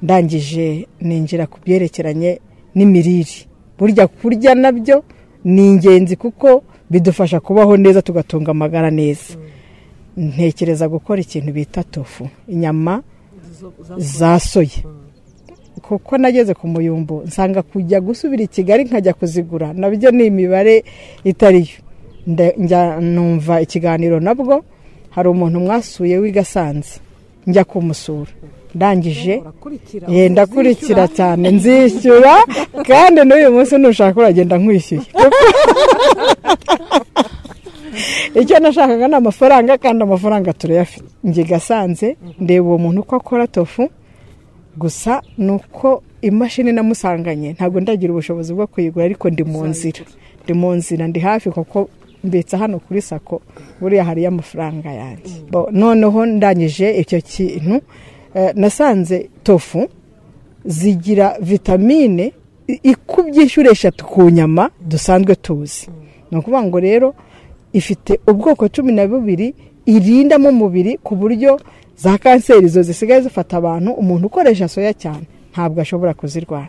ndangije ninjira ku byerekeranye n'imirire burya kurya nabyo ni ingenzi kuko bidufasha kubaho neza tugatunga amagara neza ntekereza gukora ikintu bita tofu inyama za soya kuko nageze ku muyumbo nsanga kujya gusubira i kigali nkajya kuzigura nabyo ni imibare itariyo Nda- njya- numva ikiganiro nabwo hari umuntu mwasuye w'i gasanze njya kumusura ndangije Eh, ndakurikira cyane nzishyura kandi n'uyu munsi nushaka uragenda nkwishyuye icyo nashakaga ni amafaranga kandi amafaranga turayafite njye gasanze ndeba uwo muntu uko akora tofu gusa ni uko imashini namusanganye ntabwo ndagira ubushobozi bwo kuyigura ariko ndi mu nzira ndi mu nzira ndi hafi kuko mbitsa hano kuri sako buriya hariyo amafaranga yanjye Bo, noneho ndangije icyo kintu eh, nasanze tofu zigira vitamine i- ikubye inshuro eshatu ku nyama dusanzwe tuzi ni ukuvuga ngo rero ifite ubwoko cumi na bubiri irinda mu mubiri ku buryo za kanseri izo zisigaye zifata abantu umuntu ukoresha soya cyane ntabwo ashobora kuzirwara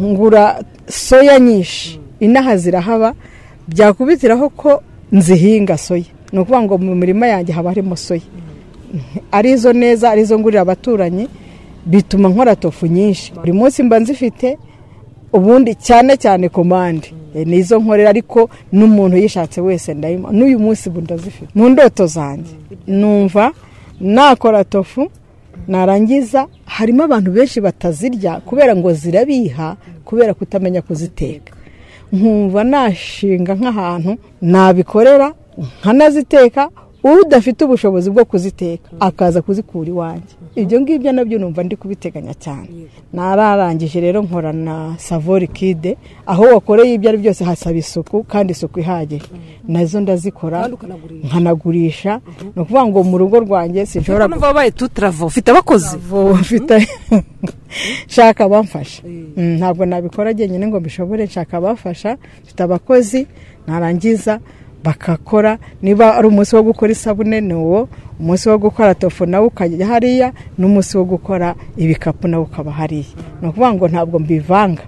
ngura soya nyinshi inaha zirahaba byakubitiraho ko nzihinga soya ni ukuvuga ngo mu mirima yanjye haba harimo soya arizo neza arizo ngurira abaturanyi bituma nkora tofu nyinshi buri munsi mba nzifite ubundi cyane cyane komande Eh, ni izo nkorera ariko n'umuntu yishatse wese ndayimuha n'uyu munsi ubu ndazifite mu ndoto zanjye numva nakora tofu narangiza harimo abantu benshi batazirya kubera ngo zirabiha kubera kutamenya kuziteka nkumva nashinga nk'ahantu nabikorera nkanaziteka udafite ubushobozi bwo kuziteka akaza kuzikura iwanjye ibyo ngibyo nabyo numva ndi kubiteganya cyane nararangije rero nkora na savori kide aho wakoreye ibyo ari byose hasaba isuku kandi isuku ihagije nazo ndazikora nkanagurisha ni ukuvuga ngo mu rugo rwanjye sinshobora numva wabaye tutaravo ufite abakozi mfite nshaka abamfasha Mm, ntabwo nabikora jyenyine ngo mbishobore nshaka abamfasha mfite abakozi narangiza bakakora niba ari umunsi wo gukora isabune ni uwo umunsi wo gukora tofu nawo ukajya hariya n'umunsi wo gukora ibikapu nawo ukaba hariya ni ukuvuga ngo ntabwo mbivanga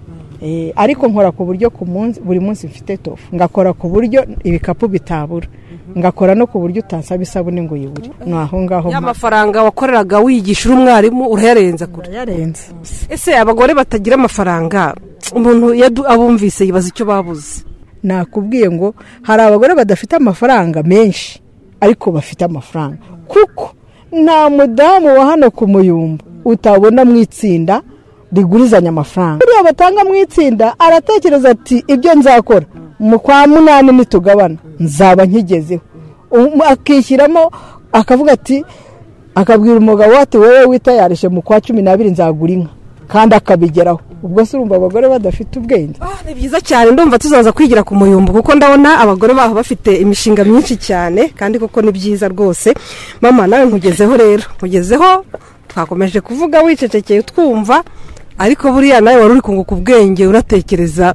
Eh, ariko nkora ku buryo ku munsi buri munsi mfite tofu ngakora ku buryo ibikapu bitabura ngakora no ku buryo utansaba isabune ngo uyibure ni aho ngaho ya mpaka. mafaranga wakoreraga wiyigisha uri umwarimu urayarenza kure yarenze ese abagore batagira amafaranga umuntu yadu- abumvise yibaza icyo babuze nakubwiye ngo hari abagore badafite amafaranga menshi ariko bafite amafaranga kuko nta mudamu wa hano ku muyumbu utabona mu itsinda rigurizanya amafaranga buriya batanga mu itsinda aratekereza ati ibyo nzakora mu kwa munani nitugabana nzaba nkigezeho Um, akishyiramo akavuga ati akabwira umugabo ati wowe witayarishe mu kwa cumi n'abiri nzagura inka kandi akabigeraho ubwo se urumva abagore badafite ubwenge ni byiza cyane ndumva tuzaza kwigira ku muyumbu kuko ndabona abagore baho bafite imishinga myinshi cyane kandi koko ni byiza rwose mama nawe nkugezeho rero nkugezeho twakomeje kuvuga wicecekeye twumva ariko buriya nawe wari uri kunguka ubwenge unatekereza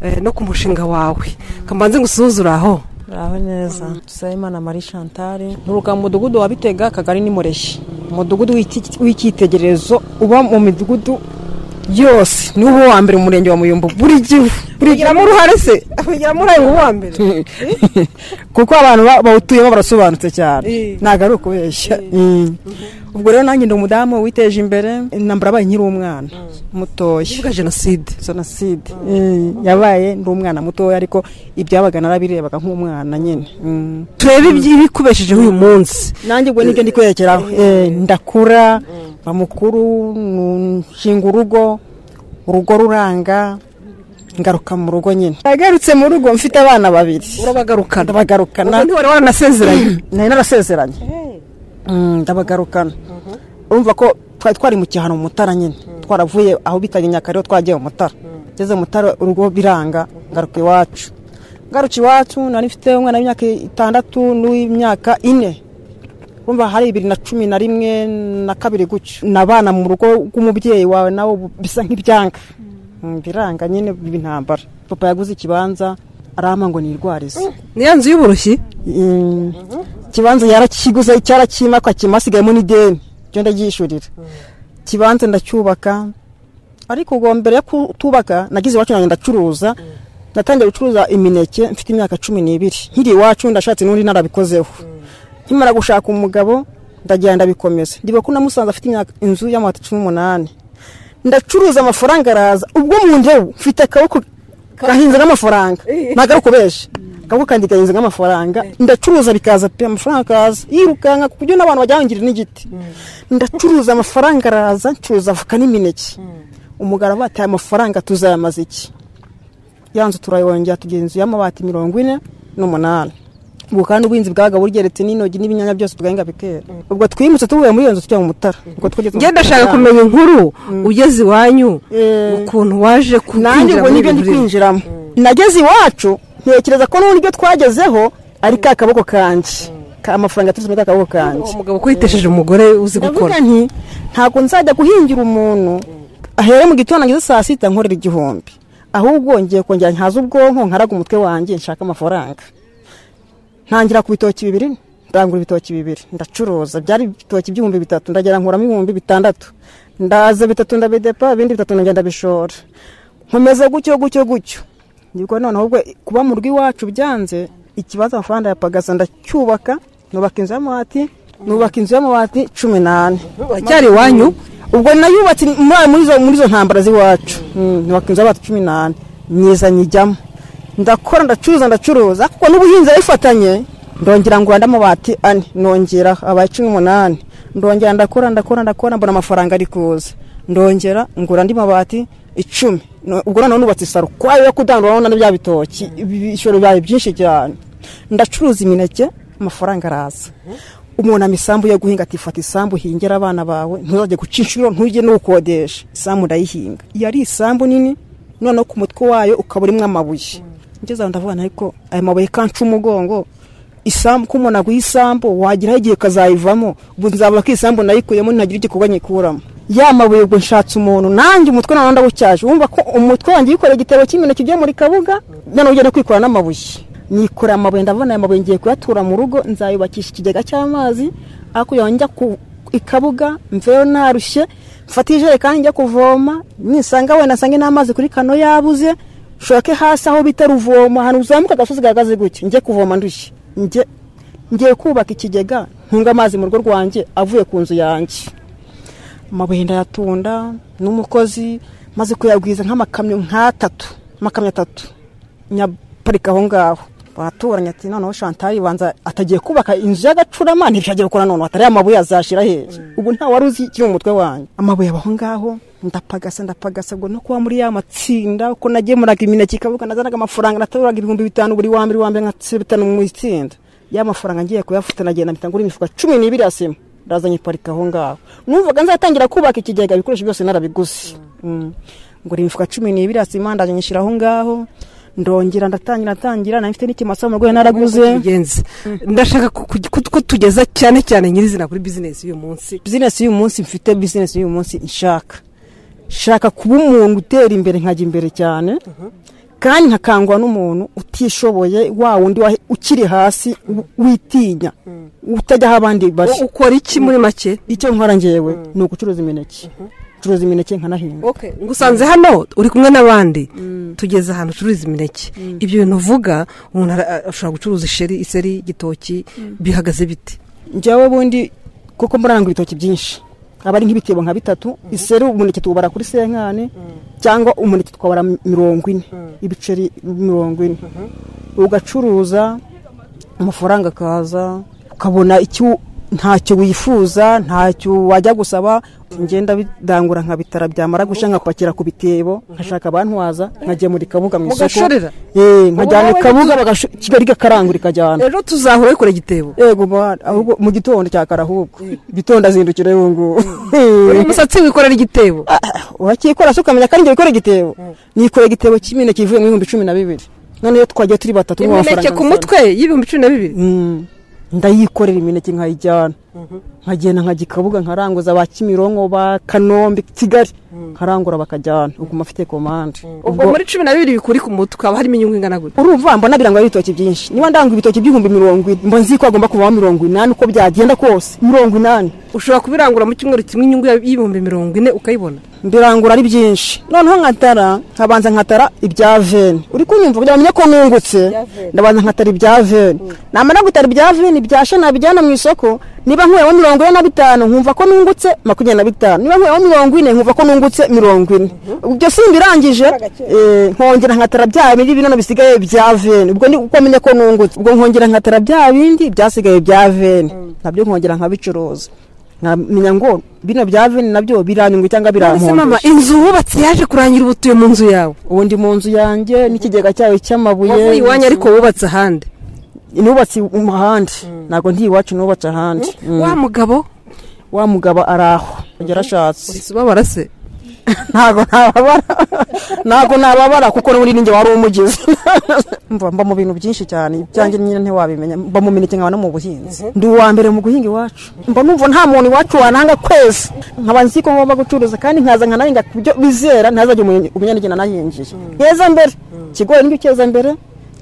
eh, no ku mushinga wawe kamanze ngusuzure aho aho neza dusabimana marie chantal nturuka mu mudugudu wa bitega akagari ni mureshyi umudugudu w'iki- w'icyitegererezo uba mu midugudu yose ni wo wa mbere mu murenge wa muyumbu buri gihe urigiramo uruhare se urigiramo uruhare ngo uwa mbere kuko abantu ba- bawutuyemo barasobanutse cyane Eh. ntabwo ari ukubeshya Mm. ubwo rero nanjye ndi umudamu witeje imbere intambara yabaye nkiri umwana mutoya ivuga jenoside jenoside Eh, yabaye ndi umwana mutoya ariko ibyabaga narabirebaga nk'umwana nyine Mm. turebe ibikubeshejeho uyu munsi nanjye ubwo nibyo ndi kwerekeraho Eh, ndakura mba mukuru nu- nshinga urugo urugo ruranga ngaruka mu rugo nyine nagarutse mu rugo mfite abana babiri urabagarukana ndabagarukana Ubwo ntiwari waranasezeranye? nari narasezeranye Mm, ndabagarukana urumva ko twari twari mu cyihano mu mutara nyine twaravuye aho bitaga nyakariro twagiye mu mutara ngeze mu mutara urugo biranga ngaruka iwacu ngaruka iwacu nari mfite umwana w'imyaka itandatu n'uw'imyaka ine urumva hari bibiri na cumi na rimwe na kabiri gutyo nabana mu rugo rw'umubyeyi wawe nawe ubu bisa nk'ibyanga Mm, biranga nyine b'intambara papa yaguze ikibanza arama ngo nirwarize niyo nzu y'uburushyi ikibanza yarakiguze cyarakima akakimasigayemo n'ideni ibyo ndabyishyurira ikibanza ndacyubaka ariko ubwo mbere yo kutubaka nagize iwacu nanjye ndacuruza natangiye gucuruza imineke mfite imyaka cumi n'ibiri nkiri iwacu ndashatse n'undi narabikozeho nkimara gushaka umugabo ndagenda ndabikomeza ndiba ko namusanze afite imyaka inzu y'amabati cumi n'umunani ndacuruza amafaranga araza ubwo mu ndebu mfite akaboko gahinze n'amafaranga ntabwo ari ukubeje akaboko kandi gahinze nk'amafaranga ndacuruza bikaza pe amafaranga akaza yirukanka ku buryo n'abantu bajyangira n'igiti ndacuruza amafaranga araza ncuruza avoka n'imineke umugabo bataye amafaranga tuzayamaze iki ya nzu turayongera tugira inzu y'amabati mirongo ine n'umunani ubwo kandi ubuhinzi bwaga bugeretse n'intogi n'ibinyanya byose tugahinga bikera ubwo twimutse tuvuye muri iyo nzu tujya mu mutara ubwo twageze mu ngenda Mutara. ndashaka kumenya inkuru ugeze iwanyu ukuntu waje nanjye kwinjira ubwo muri nibyo ibi ndi bintu kwinjiramo nageze iwacu ntekereza ko n'uburyo twagezeho ari ka kaboko kanjye Ka- amafaranga yaturutse muri ka kaboko kanjye umugabo kwitesheje umugore uzi ndavuga gukora nti ntabwo nzajya guhingira umuntu ahere mu gitondo ngeze saa sita nkorera igihumbi ahubwo ngiye kongera nhaze ubwonko nkaraga umutwe wanjye nshaka amafaranga ntangira ku bitoki bibiri ndangura ibitoki bibiri ndacuruza byari ibitoki by'ibihumbi bitatu ndagera nkuramo ibihumbi bitandatu ndaza bitatu ndabidepa ibindi bitatu ndagenda bishora nkomeza gutyo gutyo gutyo nibwo noneho ubwo kuba mu rugo iwacu byanze ikibazo amafaranga yapagaza ndacyubaka nubaka inzu y'amabati nubaka inzu y'amabati cumi n'ane Wacyari iwanyu? ubwo nayubatse muri muri izo- muri izo ntambara z'iwacu Mm, nubaka inzu y'amabati cumi n'ane myiza nyijyamo ndakora ndacuruza ndacuruza kuko n'ubuhinzi arabifatanye ndongera ngurana amabati ane nongera abaye cumi n'umunani ndongera ndakora ndakora ndakora mbona amafaranga ari kuza ndongera ngura andi mabati icumi No- ubwo noneho nubatse isaro kwayo yo kudandura urabona ni bya bitoki ibishoro byayo byinshi cyane ndacuruza imineke amafaranga araza umuntu isambu yo guhinga ati fata isambu hingera abana bawe ntuzajye guca inshuro ntujye n'ukodesha isambu ndayihinga iyo ari isambu nini noneho ku mutwe wayo ukaba urimo amabuye ngeze aho ndavuga nti ariko aya mabuye kanca umugongo isambu ko umuntu aguha isambu wageraho igihe ukazayivamo ubu nzabura ko isambu nayikuyemo ntihagire igikorwa nyikuramo ya mabuye ubwo nshatse umuntu nanjye umutwe nawe ndawucyaje wumva ko umutwe wanjye yikoreye igitebo cy'imineke ugiye muri kabuga noneho ugenda kwikorera n'amabuye nikoreye amabuye ndabona aya mabuye ngiye kuyatura mu rugo nzayubakisha ikigega cy'amazi hakurya aho njya ku ikabuga mveyo narushye mfate ijerekani njya kuvoma nisanga wenda nsange n'amazi kuri kano yabuze shoke hasi aho bita ruvoma ahantu uzamuka agasozi gahagaze gutya njye kuvoma ndushye njye ngiye kubaka ikigega ntunga amazi mu rugo rwanjye avuye ku nzu yanjye amabuye ndayatunda n'umukozi maze kuyagwiza nk'amakamyo nk'atatu amakamyo atatu nyaparika aho ngaho baturanye ati noneho shantari banza atagiye kubaka inzu y'agacurama ntibyagiye gukora noneho atari amabuye azashira heza ubu nta wari uzi kiri mu mutwe wanyu amabuye abaho ngaho ndapagasa ndapagasa ngo no kuba muri ya matsinda uko nagemuraga imineke ikavuga nazanaga amafaranga nataburaga ibihumbi bitanu buri wa mbere wa mbere nka bitanu mu itsinda ya mafaranga ngiye kuyafata nagenda mpita ngura imifuka cumi n'ibiri ya sima ndazanye parika aho ngaho numvaga nzatangira kubaka ikigega ibikoresho byose narabiguze Mm. ngura imifuka cumi n'ibiri ya sima ndazanye nshyira aho ngaho ndongera ndatangira ndatangira nari mfite n'ikimasa mu rwego naraguze ndashaka ko tugeza cyane cyane nyirizina kuri bizinesi y'uyu munsi bizinesi y'uyu munsi mfite bizinesi y'uyu munsi nshaka shaka kuba umuntu utera imbere nkajya imbere cyane kandi nkakangwa n'umuntu utishoboye wa wundi wa- ukiri hasi u- witinya utajya aho abandi bari ukora iki muri make icyo nkora ngewe ni ugucuruza imineke ucuruza imineke nkanahinga ngusanze hano uri kumwe n'abandi tugeze ahantu ucuruza imineke ibyo bintu uvuga umuntu ara- ashobora gucuruza isheri iseri igitoki bihagaze bite njyewe ubundi kuko muraranga ibitoki byinshi aba ari nk'ibitebo nka bitatu iseri umuneke tuwubara kuri senkani cyangwa umuneke tukabara mi- mirongo ine ibiceri mirongo ine ugacuruza amafaranga akaza ukabona icyo ntacyo wifuza ntacyo wajya gusaba ngenda bidangura nka bitara byamara gushya nkapakira ku bitebo nkashaka abantwaza nkagemura ikabuga mu isoko Mugashorera? Eh, Ubu nkajyana wowe ikabuga ntitu- bagasho- kigali gakarangura ikajyana rero tuzahura bikora igitebo yego bana, ahubwo mu gitondo cya kare ahubwo gitondo azindukira y'ubu ngubu uri umusatsi wikorera igitebo wakikora se ukamenya kandi wikorera igitebo nikorera igitebo cy'imineke ivuye mu bihumbi cumi na bibiri none iyo twagiye turi batatu ni imineke ku mutwe y'ibihumbi cumi na bibiri ndayikorera imineke nkayijyana nkagenda nkajya ikabuga nkaranguza ba kimironko ba kanombe kigali nkarangura bakajyana ubwo mba mfite komande ubwo muri cumi na bibiri bikuri ku mutwe haba harimo inyungu ingana gute urumva mbona birangwa ibitoki byinshi niba ndanga ibitoki by'ibihumbi mirongo ine mba nzi ko hagomba kuvaho mirongo inani uko byagenda kose mirongo inani ushobora kubirangura mu cyumweru kimwe inyungu ya- y'ibihumbi mirongo ine ukayibona mbirangura ari byinshi noneho nkatara nkabanza nkatara ibya veni uri kunyumva kugira ngo umenye ko nungutse ndabanza nkatara ibya veni namara gutara ibya veni byasha nabijyana mu isoko niba nkuyemo mirongo ine na bitanu nkumva ko nungutse makumyabiri na bitanu niba nkuyemo mirongo ine nkumva ko nungutse mirongo ine ibyo simbirangije eh, nkongera nkatara bya bindi bino bisigaye bya veni ubwo ni uko menye ko nungutse ubwo nkongera nkatara bya bindi byasigaye bya veni nabyo nkongera nkabicuruza nkamenya ngo bino bya veni nabyo biranyungu cyangwa None se mama, biramponda inzu wubatse yaje kurangira ubu utuye mu nzu yawe ubu ndi mu nzu yanjye n'ikigega cyayo cy'amabuye wavuye iwanyu ariko wubatse ahandi nubatse mu handi ntabwo ndi iwacu nubatse ahandi wa mugabo wa mugabo ari aho yarashatse ubabara se ntabwo nababara ntabwo nababara kuko n'ubundi ninjye wari umugizi mva mba mu bintu byinshi cyane ibyanjye nyine ntiwabimenya mba mu mineke nkaba no mu buhinzi ndi uwa mbere mu guhinga iwacu mba numva nta muntu iwacu wananga kwezi nkaba nzi ko ngomba gucuruza kandi nkaza nkanahinga ku byo bizera ntazajya umenye- umenya n'igihe nanahinjije nkeza mbere ikigori nibyo cyeza mbere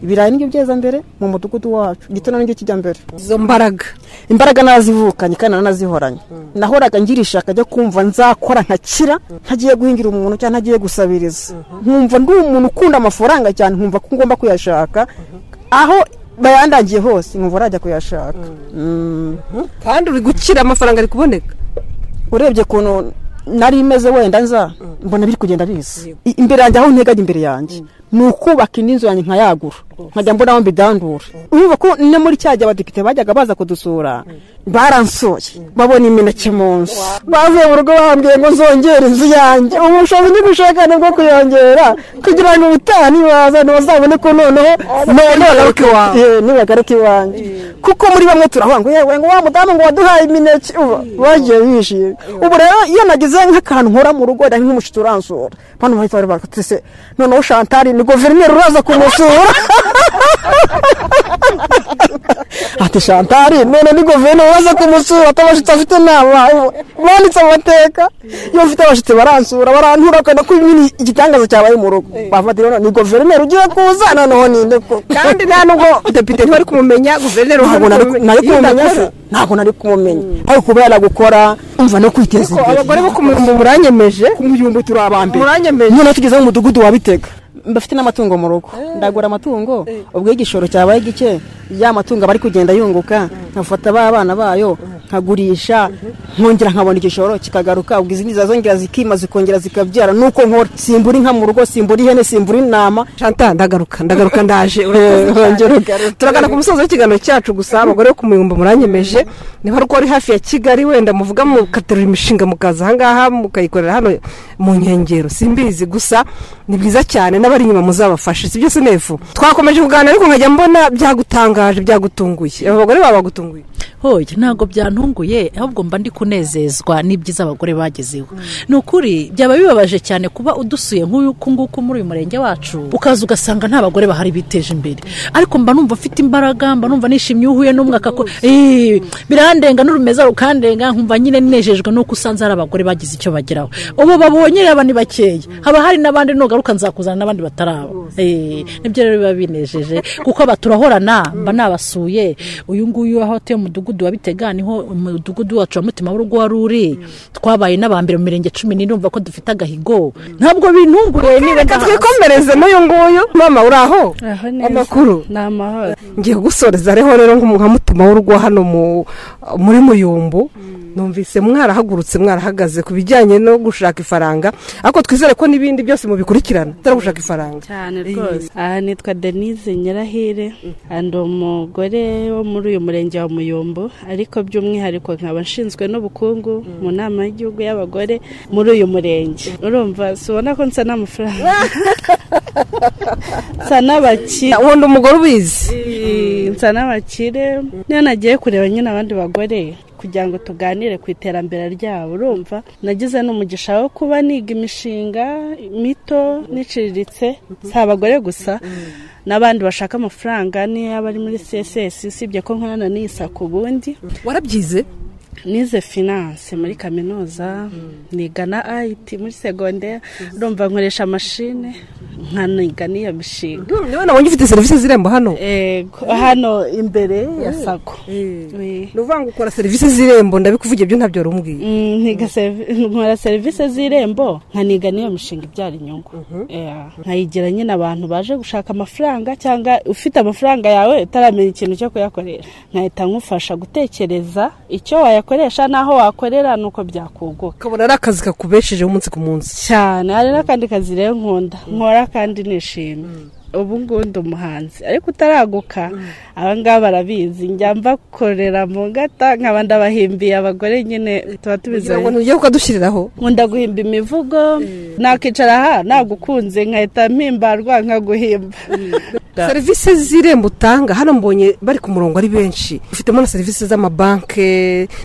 ibirayi nibyo byeza mbere mu mudugudu wacu igitono nibyo kijya mbere izo mbaraga imbaraga nazivukanye kandi nanazihoranye nahoraga ngira ishaka ryo kumva nzakora nkakira ntagiye guhingira umuntu cyangwa ntagiye gusabiriza nkumva ndi umuntu ukunda amafaranga cyane nkumva ko ngomba kuyashaka aho bayandagiye hose nkumva arajya kuyashaka kandi uri gukira amafaranga ari kuboneka urebye ukuntu nari imeze wenda nza mbona biri kugenda biza I- imbere yanjye aho nteganya imbere yanjye ni ukubaka indi nzu yanjye nkayagura nkajya mbona aho mbidandura urumva ko no muri cya gihe abadepite bajyaga baza kudusura baransoye babona imineke mu nzu bavuye mu rugo bambwiye ngo nzongere inzu yanjye ubushobozi n'ubushakane bwo kuyongera kugira ngo ubutaha nibaza ntibazabone ko noneho nibagaruka iwawe. Eh, nibagaruka iwanjye kuko muri bamwe turahura ngo yewe ngo wa mudamu ngo waduhaye imineke uba bagiye bishimye ubu rero iyo nagize nk'akantu nkora mu rugo wenda nk'umushito uransura bano bahita bari bakatise noneho shantari ni guverineri uraza kumusura ati shantari none ni guverineri uraza kumusura atabashitsi afite inama banditse amateka iyo mfite abashitsi baransura barantura akana ko nyine igitangaza cyabaye mu rugo bafata rero ni guverineri ugiye kuza noneho ninde koko kandi nta nubwo depite ntiwari kumumenya guverineri ntabwo nari nari kumumenya se se ntabwo nari kumumenya ariko ubu yaragukora umva no kwiteza imbere abagore bo ku muyumbu muranyemeje ku muyumbu turi abambere Muranyemeje. noneho tugeze mu mudugudu wa bitega mbafite n'amatungo mu rugo ndagura amatungo ubwo iyo igishoro cyabaye gike ya matungo aba ari kugenda yunguka nkafata ba bana bayo nkagurisha nkongera nkabona igishoro kikagaruka ubwo izindi zazongera zikima zikongera zikabyara nuko nkora simbura inka mu rugo simbura ihene simbura intama shanta ndagaruka ndagaruka ndaje urongera turagana ku musozo w'ikiganiro cyacu gusa abagore bo ku muyumbu muranyemeje niba ariko ari hafi ya kigali wenda muvuga mukaterura imishinga mukaza ahangaha mukayikorera hano mu nkengero simbizi gusa ni byiza cyane n'abari inyuma muzabafashe sibyo sinefu twakomeje kuganira ariko nkajya mbona byagutangaje byagutunguye aba bagore baba bagutunguye hoya ntabwo byantunguye ahubwo mba ndi kunezezwa n'ibyiza abagore bagezeho ni ukuri byaba bibabaje cyane kuba udusuye nk'uku nguku muri uyu murenge wacu ukaza ugasanga nta bagore bahari biteje imbere ariko mba numva mfite imbaraga mba numva nishimye uhuye n'umwaka ko Eh, birandenga n'urumeza rukandenga nkumva nyine nejejwe n'uko usanze hari abagore bagize icyo bageraho ubu babonye reba ni bakeya haba hari n'abandi nugaruka nzakuzana n'abandi bataraba Eh, nibyo rero biba binejeje kuko aba turahorana mba nabasuye uyu nguyu aho atuye mu mudugudu wa Bitega niho umudugudu wacu wa mutima w'urugo wari uri twabaye n'abambere mu mirenge cumi n'ine urumva ko dufite agahigo ntabwo bintunguye niba reka twikomereze n'uyu nguyu mama uri aho amakuru ni amahoro ngiye gusoreza ariho rero nka mutima w'urugo hano mu- muri muyumbu numvise mwarahagurutse mwarahagaze ku bijyanye no gushaka ifaranga ariko twizere ko n'ibindi byose mubikurikirana atari gushaka ifaranga cyane rwose aha nitwa denise nyirahire ndi umugore wo muri uyu murenge wa muyumbu ariko by'umwihariko nkaba nshinzwe n'ubukungu mu nama y'igihugu y'abagore muri uyu murenge urumva si ubona ko nsa n'amafaranga nsa n'abakire wundi umugore ubizi nsa n'abakire niyo nagiye kureba nyine abandi bagore kugira ngo tuganire ku iterambere ryabo urumva nagize n'umugisha wo kuba niga imishinga mito n'iciriritse si abagore gusa n'abandi bashaka amafaranga niyo bari muri css usibye ko nkorana n'iyi sako ubundi warabyize nize finance muri kaminuza niga na it muri segonderi urumva nkoresha mashine nkaniga n'iyo mishinga niba nabonye ufite serivisi z'irembo hano hano imbere ya sako ni ukuvuga ngo ukora serivisi z'irembo ndabikuvuge ibyo ntabyo rumbwiye Mm, niga servi- nkora serivisi z'irembo nkaniga n'iyo mishinga ibyara inyungu Yeah. nkayigira nyine abantu baje gushaka amafaranga cyangwa ufite amafaranga yawe utaramenya ikintu cyo kuyakorera nkahita nkufasha gutekereza icyo wayakoresha n'aho wakorera nuko byakunguka ukabona ari akazi kakubeshejeho umunsi ku munsi cyane hari n'akandi kazi rero nkunda nkora kandi nishimye ubu ngubu ndi umuhanzi ariko utaraguka abangaba barabizi njya mbakorera mu ngata nkaba ndabahimbiye abagore nyine tuba kugira ngo tubizanye ntujye kukadushyiriraho nkunda guhimba imivugo nakicara aha nagukunze nkahita mpimbarwa nkaguhimba serivisi z'irembo utanga hano mbonye bari ku murongo ari benshi ufitemo na serivisi z'amabanki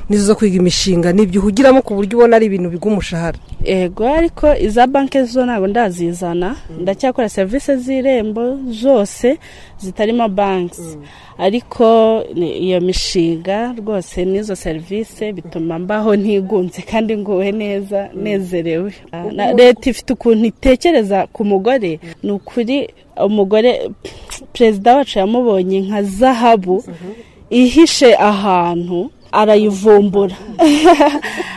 n'izo zo kwiga imishinga n'ibyo uhugiramo ku buryo ubona ari ibintu biguha umushahara ego ariko iza banki zo ntabwo ndazizana ndacyakora serivisi z'irembo zose zitarimo banki ariko ni- iyo mishinga rwose n'izo serivisi bituma mbaho ntigunze kandi nguwe neza nezerewe Na- leta ifite ukuntu itekereza ku mugore ni ukuri umugore perezida wacu yamubonye nka zahabu ihishe ahantu arayivumbura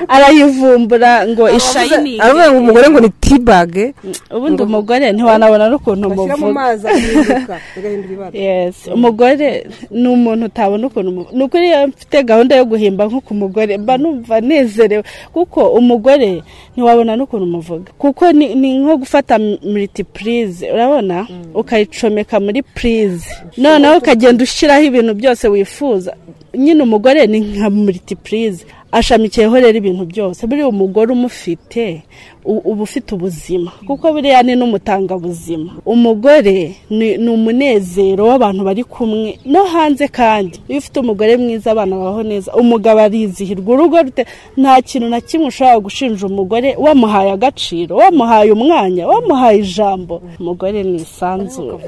arayivumbura ngo ishayini aravuga ngo umugore ngo ni tibage ubundi umugore ntiwanabona n'ukuntu bashyira mu muvuga mazi agahinduka agahindura ibara yes umugore ni umuntu utabona ukuntu umu- ni ukuri iyo mfite gahunda yo guhimba nko ku mugore mba numva nezerewe kuko umugore ntiwabona n'ukuntu umuvuga kuko ni, ni nko gufata multiprise urabona ukayicomeka muri prise noneho ukagenda ushyiraho ibintu byose wifuza nyine umugore ni nka multiprise ashamikiyeho rero ibintu byose buriya umugore umufite u- uba ufite ubuzima kuko buriya ni n'umutangabuzima umugore ni ni umunezero w'abantu bari kumwe no hanze kandi iyo ufite umugore mwiza abana babaho neza umugabo arizihirwa urugo rute nta kintu na kimwe ushobora gushinja umugore wamuhaye agaciro wamuhaye umwanya wamuhaye ijambo umugore ni isanzure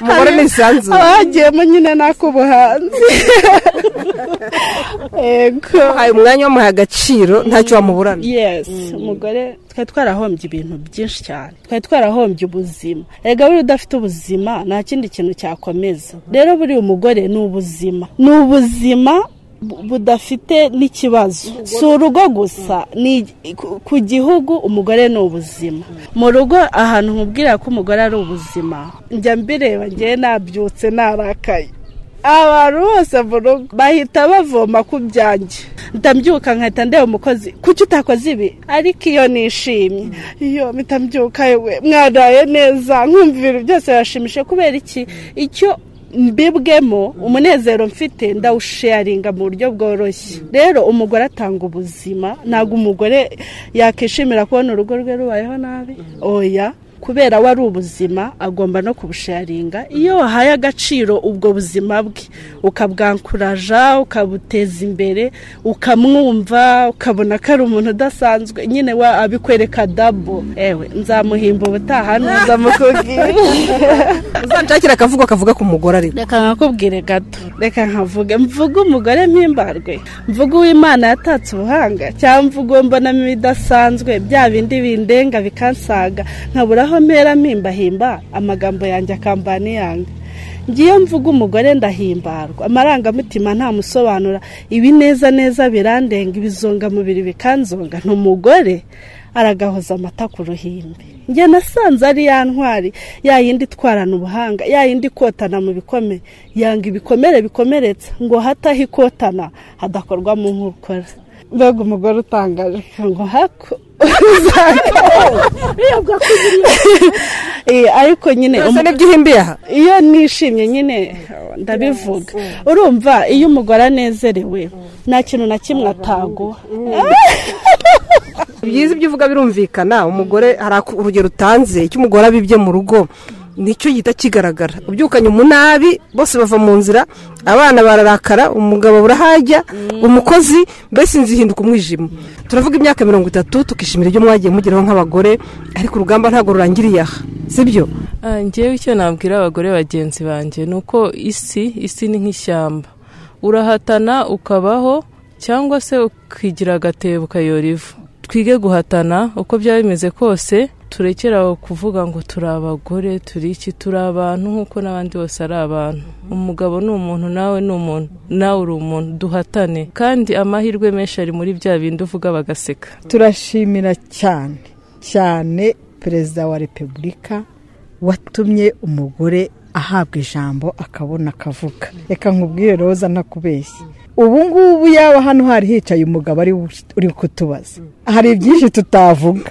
umugore ni isanzure abagiyemo nyine n'ak'ubuhanzi yego uhaye umwanya wamuhaye agaciro ntacyo wamuburana yes umugore twari twarahombye ibintu byinshi cyane twari twarahombye ubuzima erega buriya udafite ubuzima nta kindi kintu cyakomeza rero buriya umugore ni ubuzima ni ubuzima bu- budafite n'ikibazo si urugo gusa ni ku- ku gihugu umugore ni ubuzima mu rugo ahantu nkubwira ko umugore ari ubuzima njya mbireba ngewe nabyutse narakaye abantu bose mu rugo bahita bavoma ku byanjye ndabyuka nkahita ndeba umukozi kuki utakoze ibi ariko iyo nishimye iyo mpita mbyuka yewe mwaraye neza nkumva ibintu byose birashimishije kubera iki icyo mbibwemo umunezero mfite ndawusharinga mu buryo bworoshye rero umugore atanga ubuzima ntabwo umugore yakishimira kubona urugo rwe rubayeho nabi oya kubera we ari ubuzima agomba no kubusharinga iyo wahaye agaciro ubwo buzima bwe ukabwankuraja ukabuteza imbere ukamwumva ukabona ko ari umuntu udasanzwe nyine we abikwereka dabo ewe nzamuhimba ubutaha nuza mukubwira uzanshakira akavuga kavuga ku mugore ariko reka nkakubwire gato reka nkavuge mvuge umugore mpimbarwe mvuge uwimana yatatse ubuhanga cyangwa mvuge uwo mbonamo ibidasanzwe bya bindi bindenga bikansaga nkabura aho mpera mpimba amagambo yanjye akambana iyanga ngiye mvuga umugore ndahimbarwa amarangamutima ntamusobanura ibineza neza birandenga ibizongamubiri bikanzonga ni umugore aragahoza amata ku ruhimbi njye nasanze ari ya ntwari ya yindi itwarana ubuhanga ya yindi ikotana mu bikomere yanga ibikomere bikomeretsa ngo hataho ikotana hadakorwamo nk'ukora mbega umugore utangaje ngo hako Eh, ariko nyine Urasa n'ibyihimbiye aha. iyo nishimye nyine ndabivuga urumva iyo umugore anezerewe nta kintu na kimwe ataguha byiza ibyo uvuga birumvikana umugore hari aku- urugero utanze icyo umugore abibye mu rugo nicyo gihita kigaragara ubyukanye umunabi bose bava mu nzira abana bararakara umugabo burahajya umukozi mbese inzu ihinduka umwijima turavuga imyaka mirongo itatu tukishimira ibyo mwagiye mugeraho nk'abagore ariko urugamba ntabwo rurangiriye aha sibyo Ah, njyewe icyo nabwira abagore bagenzi banjye ni uko isi isi ni nk'ishyamba urahatana ukabaho cyangwa se ukigira agatebo ukayora ivu twige guhatana uko byaba bimeze kose turekere aho kuvuga ngo turi abagore turi iki turi abantu nk'uko n'abandi bose ari abantu umugabo ni umuntu nawe ni umuntu nawe uri umuntu duhatane kandi amahirwe menshi ari muri bya bindi uvuga bagaseka turashimira cyane cyane perezida wa repubulika watumye umugore ahabwa ijambo akabona akavuga reka nkubwire roza ntakubeshye ubu ngubu yaba hano hari hicaye umugabo ari uri kutubaza hari byinshi tutavuga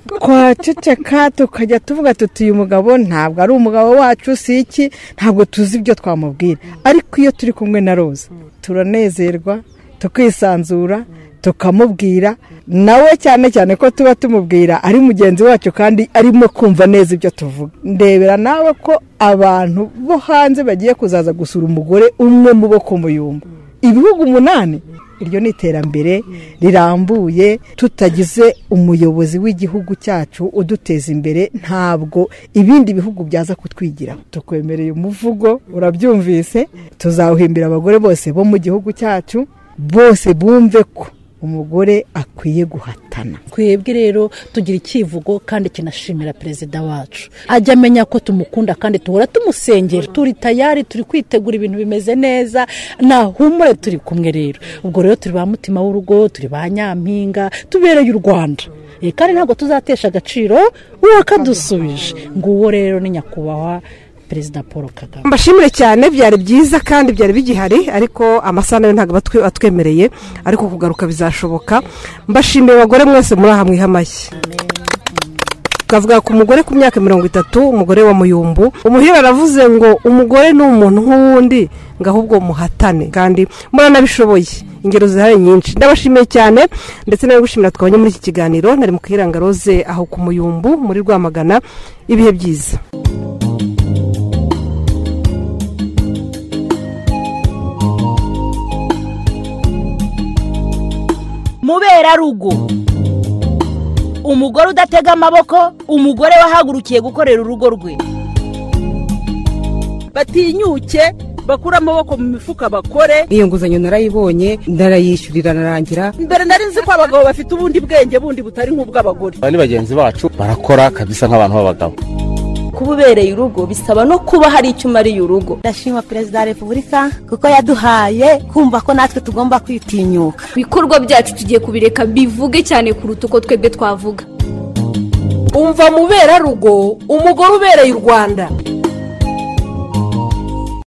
twaceceka tukajya tuvuga tuti uyu mugabo ntabwo ari umugabo wacu si iki ntabwo tuzi ibyo twamubwira ariko iyo turi kumwe na roza turanezerwa tukisanzura tukamubwira nawe cyane cyane ko tuba tumubwira ari mugenzi wacu kandi arimo kumva neza ibyo tuvuga ndebera nawe ko abantu bo hanze bagiye kuzaza gusura umugore umwe mu bo ku muyumbu ibihugu umunani iryo ni iterambere rirambuye tutagize umuyobozi w'igihugu cyacu uduteza imbere ntabwo ibindi bihugu byaza kutwigira tukwemereye umuvugo urabyumvise tuzawuhimbira abagore bose bo mu gihugu cyacu bose bumve ko umugore akwiye guhatana twebwe rero tugira icyivugo kandi kinashimira perezida wacu ajya amenya ko tumukunda kandi duhora tumusengera turi tayari turi kwitegura ibintu bimeze neza nahumure turi kumwe rero ubwo rero turi ba mutima w'urugo turi ba nyampinga tubereye u rwanda Eh, kandi ntabwo tuzatesha agaciro uwakadusubije nguwo rero ni nyakubahwa perezida paul kagame mbashimire cyane byari byiza kandi byari bigihari ariko amasaha nayo ntabwo batwe- atwemereye ariko kugaruka bizashoboka mbashimiye abagore mwese muri aha mwiha amashyi tukavuga ku mugore ku myaka mirongo itatu umugore wa muyumbu umuhira aravuze ngo umugore ni umuntu nk'uwundi ngo ahubwo muhatane kandi muranabishoboye ingero zihari nyinshi ndabashimiye cyane ndetse nawe gushimira twabonye muri iki kiganiro nari mu kihiranga roze aho ku muyumbu muri rwamagana ibihe byiza muberarugo umugore udatega amaboko umugore wahagurukiye gukorera urugo rwe batinyuke bakure amaboko mu mifuka bakore iyo nguzanyo narayibonye ndarayishyurira narangira mbere nari nzi ko abagabo bafite ubundi bwenge bundi butari nk'ubw'abagore aba ni bagenzi bacu barakora kabisa nk'abantu b'abagabo kuba ubereye urugo bisaba no kuba hari icyo umariye urugo ndashima perezida wa repubulika kuko yaduhaye kumva ko natwe tugomba kwitinyuka ibikorwa byacu tugiye kubireka bivuge cyane kuruta uko twebwe twavuga umva muberarugo umugore ubereye u rwanda